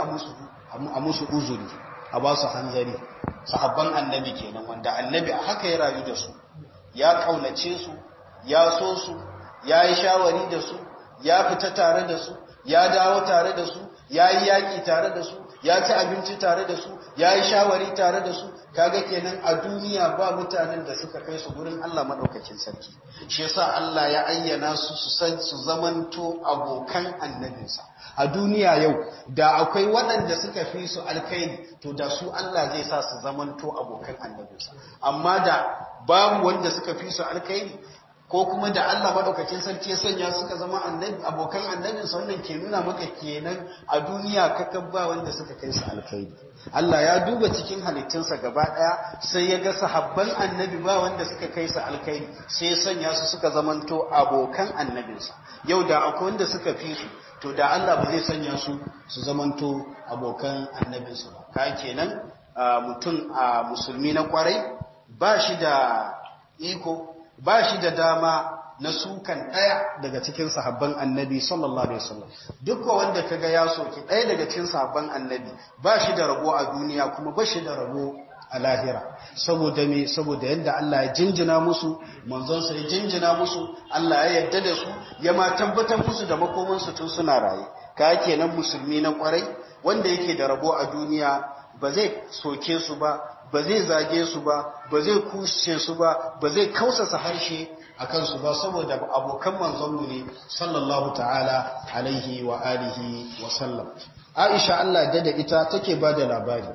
musu uzuri a ba su hanzari sahabban annabi kenan wanda annabi a haka ya rayu da su ya kaunace su ya so su ya yi shawari da su ya fita tare da su ya dawo tare da su ya yi yaƙi tare da su ya ci abinci tare da su ya yi shawari tare da su kaga kenan a duniya ba mutanen da suka kai su gurin Allah madaukakin sarki shi yasa Allah ya ayyana su su san su zamanto abokan annabinsa a duniya yau da akwai waɗanda suka fi su alkhairi to da su Allah zai sa su zamanto abokan annabinsa amma da babu wanda suka fi su alkhairi ko kuma da Allah madaukakin sarki ya sanya suka zama annabi abokan annabinsa wannan ke nuna maka kenan a duniya kakan ba wanda suka kai su alkhairi Allah ya duba cikin halittunsa gaba daya sai ya ga sahabban annabi ba wanda suka kai su alkhairi sai ya sanya su suka zamanto abokan annabinsa yau da akwai wanda suka fi su to da Allah ba zai sanya su su zamanto abokan annabinsa ba ka kenan mutum a musulmi na kwarai ba shi da iko ba shi da dama na sukan ɗaya daga cikin sahabban annabi sallallahu alaihi wasallam duk wanda kaga ya soki ɗaya daga cikin sahabban annabi ba shi da rabo a duniya kuma ba shi da rabo a lahira saboda me saboda yadda Allah ya jinjina musu manzon sa ya jinjina musu Allah ya yarda da su ya ma tabbatar musu da makoman su tun suna raye ka kenan musulmi na kwarai wanda yake da rabo a duniya ba zai soke su ba ba zai zage su ba ba zai kushe su ba ba zai kausasa harshe a kansu ba saboda abokan manzonmu ne sallallahu ta'ala alaihi wa alihi wa sallam aisha Allah da da ita take ba da labari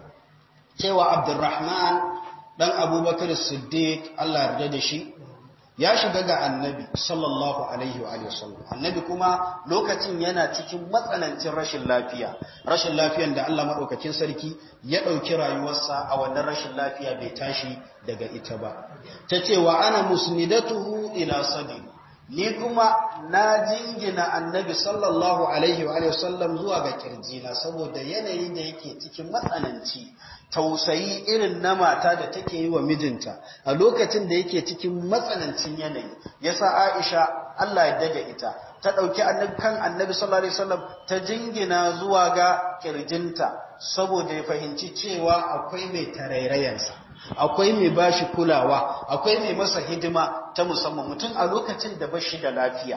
cewa abdurrahman dan abubakar siddiq Allah yarda da shi ya shiga ga annabi sallallahu alaihi wa sallam annabi kuma lokacin yana cikin matsanancin rashin lafiya rashin lafiyan da Allah madaukakin sarki ya dauki rayuwarsa a wannan rashin lafiya bai tashi daga ita ba tace wa ana musnidatuhu ila sadi ni kuma na jingina annabi sallallahu alaihi wa sallam zuwa ga kirjina saboda yanayi da yake cikin matsananci tausayi irin na mata da take yi wa mijinta a lokacin da yake cikin matsanancin yanayi yasa Aisha Allah ya dade ita ta dauki annabi kan annabi sallallahu alaihi wasallam ta jingina zuwa ga kirjinta saboda ya fahimci cewa akwai mai tarairayansa akwai mai bashi kulawa akwai mai masa hidima ta musamman mutum a lokacin da bashi da lafiya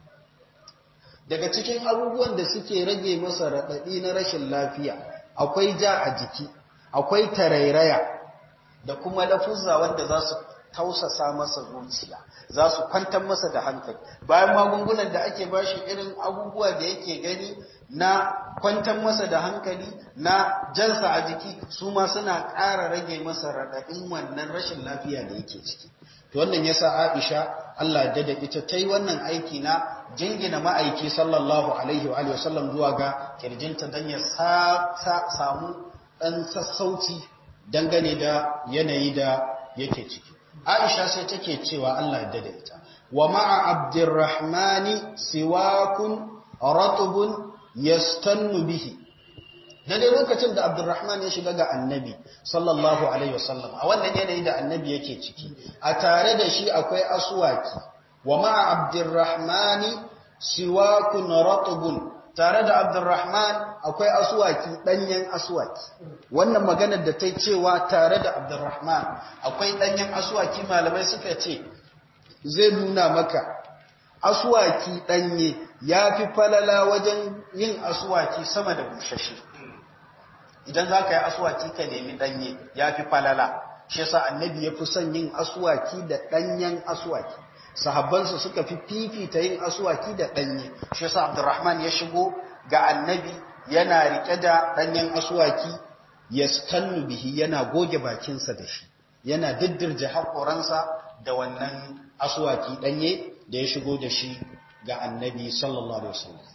daga cikin abubuwan da suke rage masa raɗaɗi na rashin lafiya akwai ja a jiki akwai tarairaya da kuma lafuzza wanda za su tausasa masa zuciya za su kwantar masa da hankali bayan magungunan da ake bashi irin abubuwa da yake gani na kwantar masa da hankali na jansa a jiki su ma suna ƙara rage masa raɗaɗin wannan rashin lafiya da yake ciki to wannan yasa Aisha Allah da da ita ta yi wannan aiki na jingina ma'aiki sallallahu alaihi wa sallam zuwa ga kirjinta don ya samu ɗan sassauci dangane da yanayi da yake ciki. Aisha sai take cewa Allah ya dada ita. Wa ma'a Abdurrahmani siwakun ratubun yastannu bihi. Daidai lokacin da Abdurrahman ya shiga ga annabi sallallahu Alaihi wasallam a wannan yanayi da annabi yake ciki, a tare da shi akwai asuwaki. Wa ma'a Abdurrahmani siwakun ratubun tare da Abdurrahman akwai asuwaki ɗanyen asuwaki wannan maganar da ta cewa tare da Abdurrahman akwai ɗanyen asuwaki malamai suka ce zai nuna maka asuwaki ɗanye ya fi falala wajen yin asuwaki sama da bushashe idan za ka yi aswaki ka nemi ɗanye ya fi falala shi yasa annabi ya fi son yin aswaki da ɗanyen aswaki sahabbansa suka fi fifita yin aswaki da ɗanye shi yasa abdurrahman ya shigo ga annabi yana riƙe da ɗanyen aswaki ya skannu bihi yana goge bakinsa da shi yana diddirje haƙoransa da wannan aswaki ɗanye da ya shigo da shi ga annabi sallallahu alaihi wasallam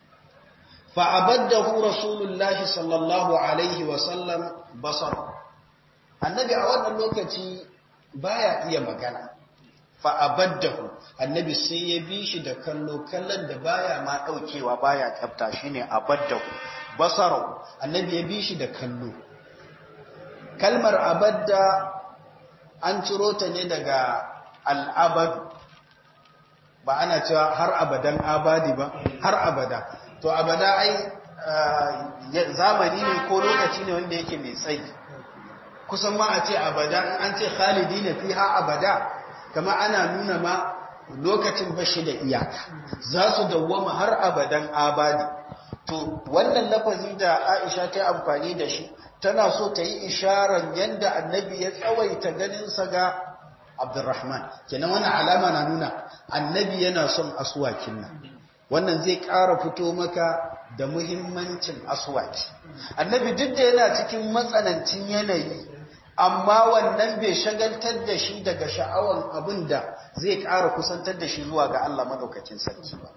fa'abaddahu rasulullahi sallallahu alaihi wasallam basar annabi a wannan lokaci baya iya magana fa'abaddahu annabi sai ya bi shi da kallo kallon da baya ma ɗaukewa baya tsafta shine abaddahu basarau annabi ya bi shi da kallo kalmar abadda an ciro ta ne daga al'abadu ba ana cewa har abadan abadi ba har abada to abada ai zamani ne ko lokaci ne wanda yake mai tsayi kusan ma a ce abada an ce khalidi ne fi ha abada kama ana nuna ma lokacin bashi da iyaka za su dawwama har abadan abadi to wannan lafazi da aisha ta amfani da shi tana so ta yi isharar yadda annabi ya tsawaita ganinsa ga abdurrahman kenan wannan alama na nuna annabi yana son aswakin nan wannan zai ƙara fito maka da muhimmancin aswaki annabi duk da yana cikin matsanancin yanayi amma wannan bai shagaltar da shi daga sha'awan abin da zai ƙara kusantar da shi zuwa ga Allah madaukakin sarki ba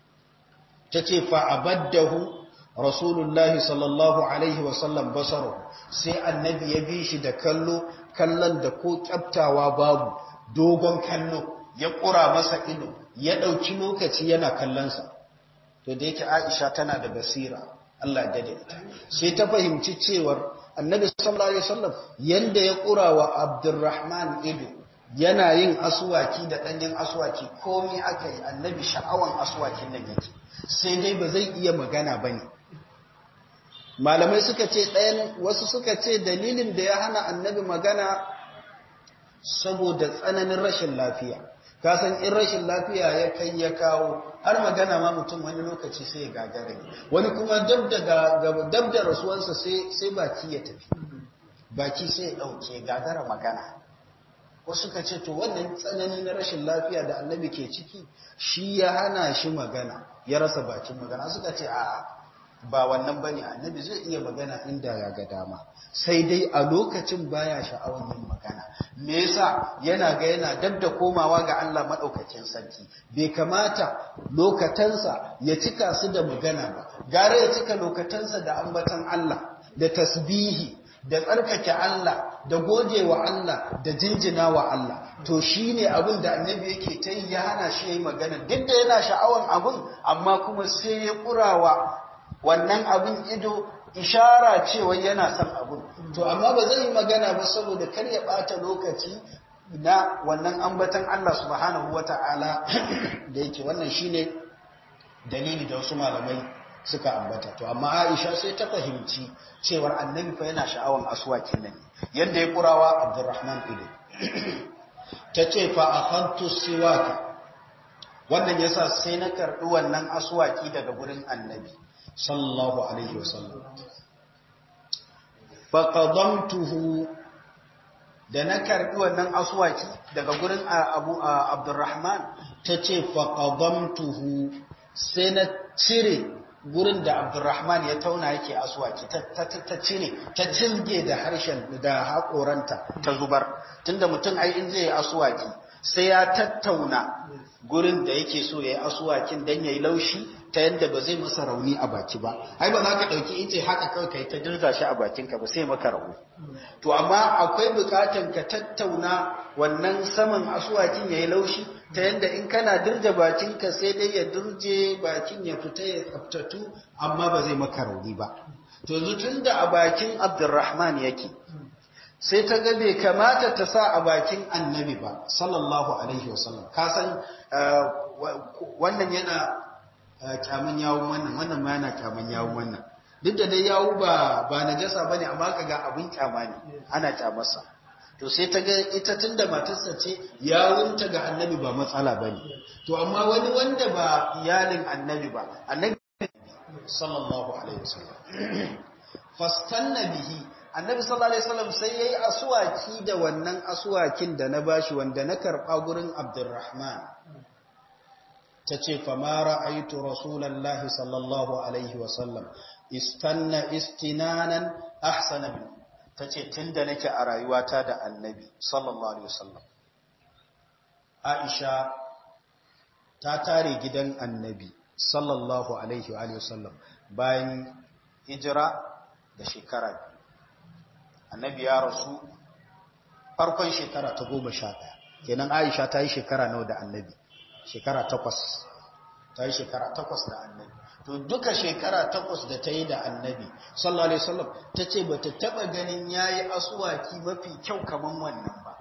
ta ce fa'abaddahu rasulullahi sallallahu alaihi wasallam basaru sai annabi ya bi shi da kallo kallon da ko kyaftawa babu dogon kallo ya ƙura masa ido ya ɗauki lokaci yana kallonsa to da yake aisha tana da basira Allah ya dade ita sai ta fahimci cewar annabi sallallahu alaihi wasallam yanda ya ƙura wa abdurrahman ido yana yin aswaki da ɗanyen aswaki komai aka yi annabi sha'awan aswakin nan yake sai dai ba zai iya magana ba ne malamai suka ce ɗayan wasu suka ce dalilin da ya hana annabi magana saboda tsananin rashin lafiya kasan in rashin lafiya ya kai ya kawo har magana ma mutum wani lokaci sai ya gagare wani kuma dab da rasuwarsa sai baki ya tafi baki sai ya ɗauke gagara magana wasu suka ce to wannan tsananin rashin lafiya da annabi ke ciki shi ya hana shi magana ya rasa bakin magana suka ce a ba wannan bane annabi zai iya magana inda ya ga dama sai dai a lokacin baya sha'awar yin magana me yasa yana ga yana dab da komawa ga Allah madaukakin sarki bai kamata lokatansa ya cika su da magana ba gare ya cika lokatansa da ambatan Allah da tasbihi da tsarkake Allah da goje wa Allah da jinjina wa Allah to shine abin da annabi yake ta yi ya hana shi yayi magana duk da yana sha'awan abin amma kuma sai ya kurawa wannan abin ido ishara cewa yana son abin to amma ba zai yi magana ba saboda kar ya bata lokaci na wannan ambatan Allah subhanahu wata'ala da yake wannan shine dalili da wasu malamai suka ambata to amma Aisha sai ta fahimci cewar annabi fa yana sha'awan aswakin nan yanda ya kurawa Abdurrahman ido tace fa akhadtu siwaka wannan yasa sai na karbi wannan aswaki daga gurin annabi sallallahu alaihi wasallam faqadamtuhu da na karbi wannan aswaki daga gurin Abu Abdurrahman tace faqadamtuhu sai na cire gurin da Abdurrahman ya tauna yake aswaki ta cire ta cilge da harshen da hakoranta ta zubar tunda mutum ai in zai aswaki sai ya tattauna gurin da yake so ya yi aswakin dan yayi laushi ta yadda ba zai masa rauni a baki ba ai ba za ka ɗauki ice haka kawai kai ta dirza shi a bakinka ba sai maka rauni to amma akwai bukatan ka tattauna wannan saman asuwakin ya yi laushi ta yadda in kana dirja bakinka sai dai ya dirje bakin ya fita ya tsaftatu amma ba zai maka rauni ba to yanzu tun da a bakin abdurrahman yake sai ta ga bai kamata ta sa a bakin annabi ba sallallahu alaihi wasallam ka san wannan yana kyaman yawun wannan wannan ma yana kyaman yawun wannan duk da dai yawu ba ba najasa bane amma kaga abin kyama ne ana kyamarsa to sai ta ga ita tunda matarsa ce yawunta ga annabi ba matsala bane to amma wani wanda ba iyalin annabi ba annabi sallallahu alaihi wasallam fastanna bihi annabi sallallahu alaihi wasallam sai yayi aswaki da wannan aswakin da na bashi wanda na karba gurin Abdurrahman tace fa ma ra'aytu rasulullahi sallallahu alaihi wasallam istanna istinanan ahsana min tace tunda nake a rayuwata da annabi sallallahu alaihi wasallam Aisha ta tare gidan annabi sallallahu alaihi wa sallam bayan hijira da shekara annabi ya rasu farkon shekara ta goma sha ɗaya kenan aisha ta yi shekara nawa da annabi shekara takwas ta yi shekara takwas da annabi to duka shekara takwas da ta yi da annabi sallallahu alaihi wasallam ta ce ba ta taɓa ganin ya yi asuwaki mafi kyau kamar wannan ba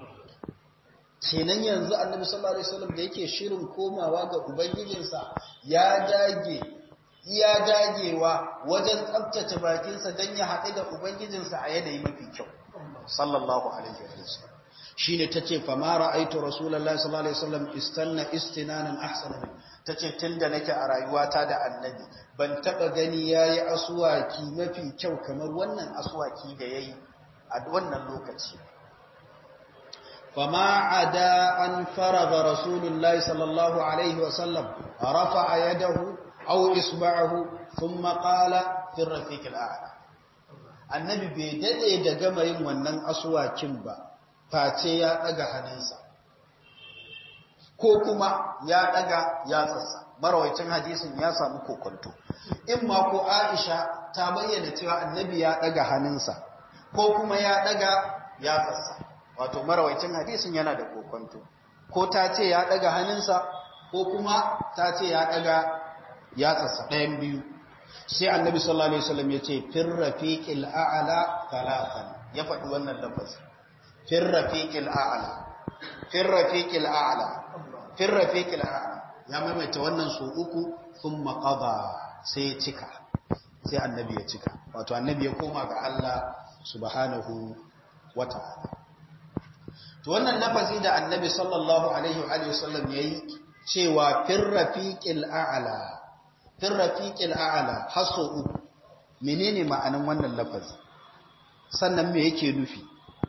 kenan yanzu annabi sallallahu alaihi wasallam da yake shirin komawa ga ubangijinsa ya dage iya dagewa wajen tsabtace bakinsa don ya haɗu da ubangijinsa a yanayi mafi kyau sallallahu alaihi wasallam shine tace fa ma ra'aytu rasulullahi sallallahu alaihi wasallam istanna istinanan ahsana min tace tunda nake a rayuwata da annabi ban taba gani yayi aswaki mafi kyau kamar wannan aswaki da yayi a wannan lokaci فما عدا أن فرغ رسول الله صلى الله عليه وسلم رفع يده أو إصبعه ثم قال في الرفيق الأعلى annabi bai dade da gama yin wannan asuwakin ba face ya daga hannunsa ko kuma ya daga yatsarsa marawaitin hadisin ya samu kokonto in ma ko Aisha ta bayyana cewa annabi ya daga hannunsa ko kuma ya daga yatsarsa wato marawaitin hadisin yana da kokonto ko ta ce ya daga hannunsa ko kuma ta ce ya daga yatsarsa ɗayan biyu sai annabi sallallahu alaihi wasallam ya ce fir rafiqil a'la talatan ya faɗi wannan lafazi fir rafiqil a'la fir rafiqil a'la fir rafiqil a'la ya maimaita wannan su uku thumma qada sai ya cika sai annabi ya cika wato annabi ya koma ga Allah subhanahu wata'ala to wannan lafazi da annabi sallallahu alaihi wa alihi wasallam yayi cewa fir rafiqil a'la fir rafiqil a'la haso uku menene ma'anan wannan lafazi sannan me yake nufi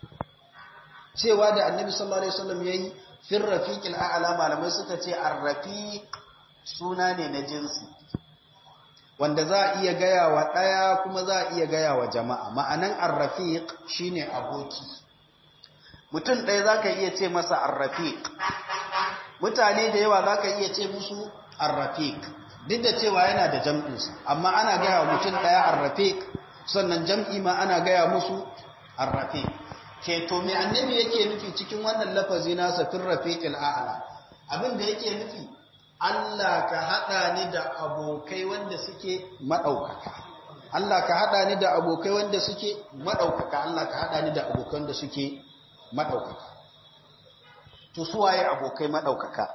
cewa da annabi sallallahu alaihi wasallam yayi fir rafiqil a'la malamai suka ce ar-rafiq suna ne na jinsi wanda za a iya gaya wa daya kuma za a iya gaya wa jama'a ma'anan ar-rafiq shine aboki mutum ɗaya za ka iya ce masa arrafiq mutane da yawa za ka iya ce musu arrafiq duk da cewa yana da jam'insa amma ana gaya wa mutum ɗaya arrafiq sannan jam'i ma ana gaya musu arrafiq ke to mai annabi yake nufi cikin wannan lafazi nasa fin rafiqil a'la abin da yake nufi Allah ka haɗa ni da abokai wanda suke maɗaukaka Allah ka haɗa ni da abokai wanda suke maɗaukaka Allah ka haɗa ni da abokan da suke maɗaukaka. To, suwaye abokai maɗaukaka?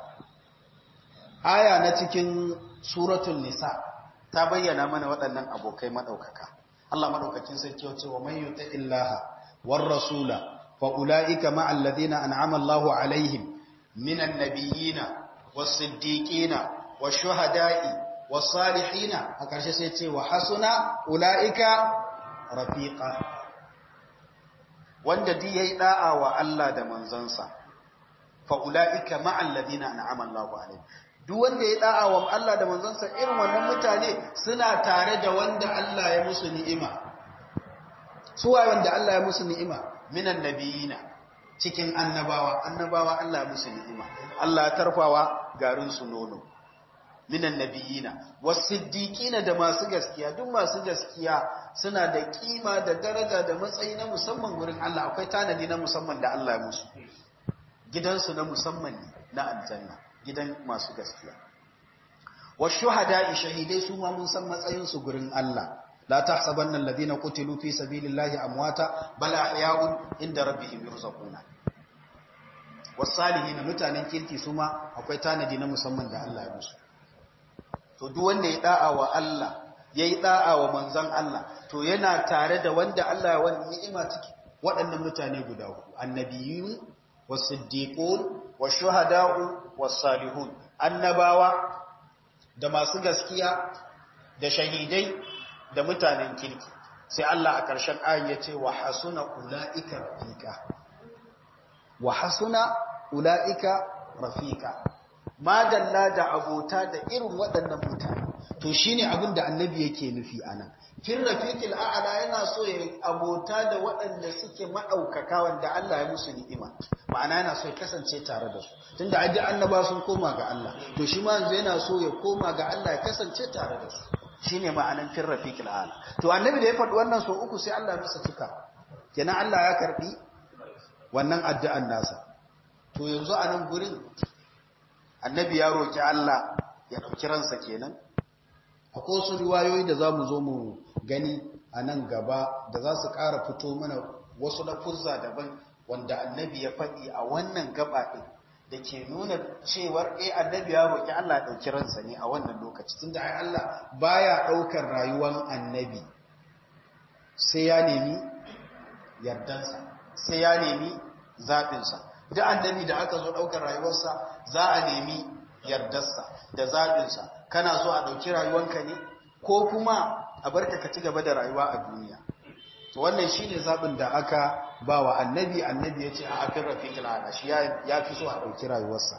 Aya na cikin suratun Nisa ta bayyana mana waɗannan abokai maɗaukaka. Allah maɗaukakin sarki wace wa man yuta illaha war rasula fa ulaika ma alladhina an'ama Allahu alaihim minan nabiyina was siddiqina was shuhada'i was salihina a ƙarshe sai ce wa hasuna ulaika rafiqa wanda duk yayi da'a wa Allah da manzansa fa ulaika ma'al ladina an'ama Allahu alaihim duk wanda ya da'a wa Allah da manzansa irin wannan mutane suna tare da wanda Allah ya musu ni'ima suwa wanda Allah ya musu ni'ima minan nabiyina cikin annabawa annabawa Allah ya musu ni'ima Allah ya tarfawa garin su nono minan nabiyina wasiddiqina da masu gaskiya duk masu gaskiya suna da kima da daraja da matsayi na musamman gurin Allah akwai tanadi na musamman da Allah ya musu gidansu na musamman ne na aljanna gidan masu gaskiya washuhada'i shahidai su ma mun san matsayin su gurin Allah la tahsabanna alladhina qutilu fi sabilillahi amwata bal ahya'un inda rabbihim yurzaquna wasalihin mutanen kirki su ma akwai tanadi na musamman da Allah ya musu to duk wanda ya da'a wa Allah yayi da'a wa manzon Allah to yana tare da wanda Allah ya wani ni'ima ciki waɗannan mutane guda uku annabiyun wasiddiqun washuhada'u wasalihun annabawa da masu gaskiya da shahidai da mutanen kirki sai Allah a ƙarshen ayin ya ce wa hasuna ula'ika rafika wa hasuna ula'ika rafika madalla da abota da irin waɗannan mutane to shine abin da annabi yake nufi anan fil rafiqil a'la yana so ya abota da waɗanda suke madaukaka wanda Allah ya musu ni'ima ma'ana yana so ya kasance tare da su tunda aji annaba sun koma ga Allah to shi ma yanzu yana so ya koma ga Allah ya kasance tare da su shine ma'anan fil rafiqil a'la to annabi da ya faɗi wannan so uku sai Allah ya masa cika kenan Allah ya karbi wannan addu'an nasa to yanzu a nan gurin annabi ya roki Allah ya ɗauki ransa kenan akwai wasu riwayoyi da za mu zo mu gani a nan gaba da za su ƙara fito mana wasu lafuzza daban wanda annabi ya faɗi a wannan gaba ɗin da ke nuna cewar eh annabi ya roƙi Allah ya ɗauki ransa ne a wannan lokaci tunda ai Allah baya ɗaukar rayuwar annabi sai ya nemi yardansa sai ya nemi zaɓinsa duk annabi da aka zo ɗaukar rayuwarsa za a nemi yardarsa da zaɓinsa kana so a ɗauki rayuwanka ne ko kuma a barka ka ci gaba da rayuwa a duniya to wannan shine zaɓin da aka ba wa annabi annabi ya ce a afin rafiqil ala shi ya fi so a ɗauki rayuwarsa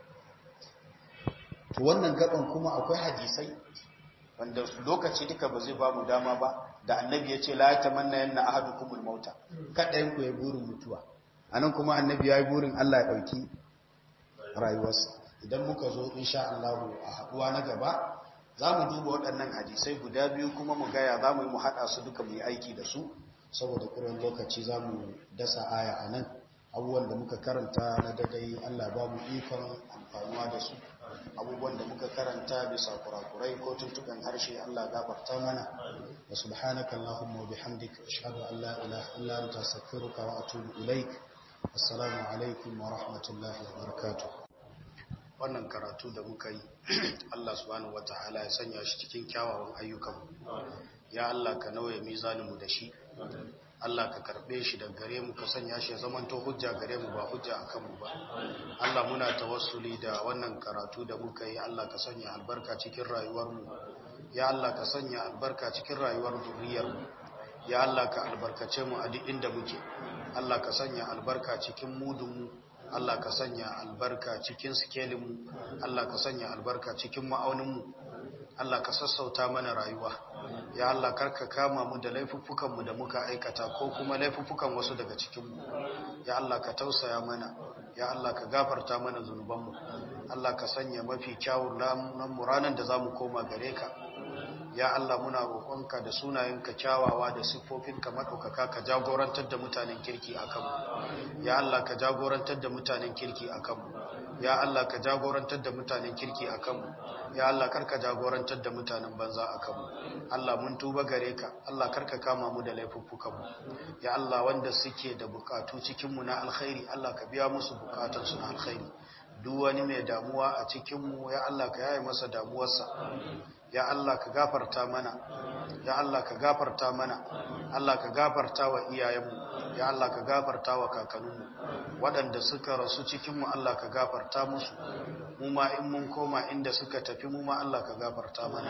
to wannan gaban kuma akwai hadisai wanda lokaci duka ba zai ba mu dama ba da annabi ya ce la tamanna yanna ahadukumul mauta kada yin ku ya burin mutuwa anan kuma annabi ya yi burin Allah ya ɗauki rayuwarsa idan muka zo insha Allah a haduwa na gaba za mu duba waɗannan hadisai guda biyu kuma mu gaya za mu yi mu haɗa su duka mu yi aiki da su saboda ƙuran lokaci za mu dasa aya a nan abubuwan da muka karanta na dadai Allah ba mu ikon amfanuwa da su abubuwan da muka karanta bisa kurakurai ko tuntuɓen harshe Allah gafarta mana wa subhanaka Allahumma wa bihamdika ashhadu an la ilaha illa anta astaghfiruka wa atubu ilaik assalamu alaikum wa rahmatullahi wa barakatuh wannan karatu da muka yi Allah subhanahu wataala ya sanya shi cikin kyawawan ayyukan ya Allah ka nauye mizaninmu da shi Allah ka karbe shi da gare mu ka sanya shi ya zamanto hujja gare mu ba hujja akan mu ba Allah muna tawassuli da wannan karatu da muka yi Allah ka sanya albarka cikin rayuwar mu ya Allah ka sanya albarka cikin rayuwar zuriyar mu ya Allah ka albarkace mu a duk inda muke Allah ka sanya albarka cikin mudun mu Allah ka sanya albarka cikin sikelinmu Allah ka sanya albarka cikin ma'auninmu Allah ka sassauta mana rayuwa ya Allah karka kama mu da laifuffukanmu da muka aikata ko kuma laifuffukan wasu daga cikinmu ya Allah ka tausaya mana ya Allah ka gafarta mana zunubanmu Allah ka sanya mafi kyawun mu ranar da za mu koma gare ka ya Allah muna roƙonka da sunayenka kyawawa da siffofinka maɗaukaka ka jagorantar da mutanen kirki a kanmu ya Allah ka jagorantar da mutanen kirki a kanmu ya Allah ka jagorantar da mutanen kirki a kanmu ya Allah karka jagorantar da mutanen banza a kanmu Allah mun tuba gare ka Allah karka kama mu da laifuffukanmu ya Allah wanda suke da bukatu cikinmu na alkhairi Allah ka biya musu bukatunsu na alkhairi duk wani mai damuwa a cikinmu ya Allah ka yaye masa damuwarsa ya Allah ka gafarta mana ya Allah ka gafarta mana Allah ka gafarta wa iyayenmu ya Allah ka gafarta wa kakanninmu waɗanda suka rasu cikinmu Allah ka gafarta musu mu ma in mun koma inda suka tafi mu ma Allah ka gafarta mana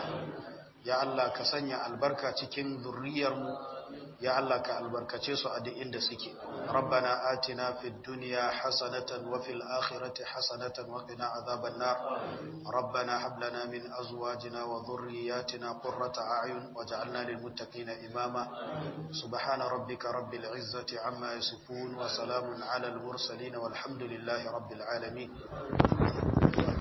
ya Allah ka sanya albarka cikin zurriyarmu ya Allah ka albarkace su a duk inda suke rabbana atina fid dunya hasanatan wa fil akhirati hasanatan wa qina adhaban nar rabbana hab lana min azwajina wa dhurriyyatina qurrata a'yun waj'alna lil muttaqina imama subhana rabbika rabbil izzati amma yasifun wa salamun ala al mursalin walhamdulillahi rabbil alamin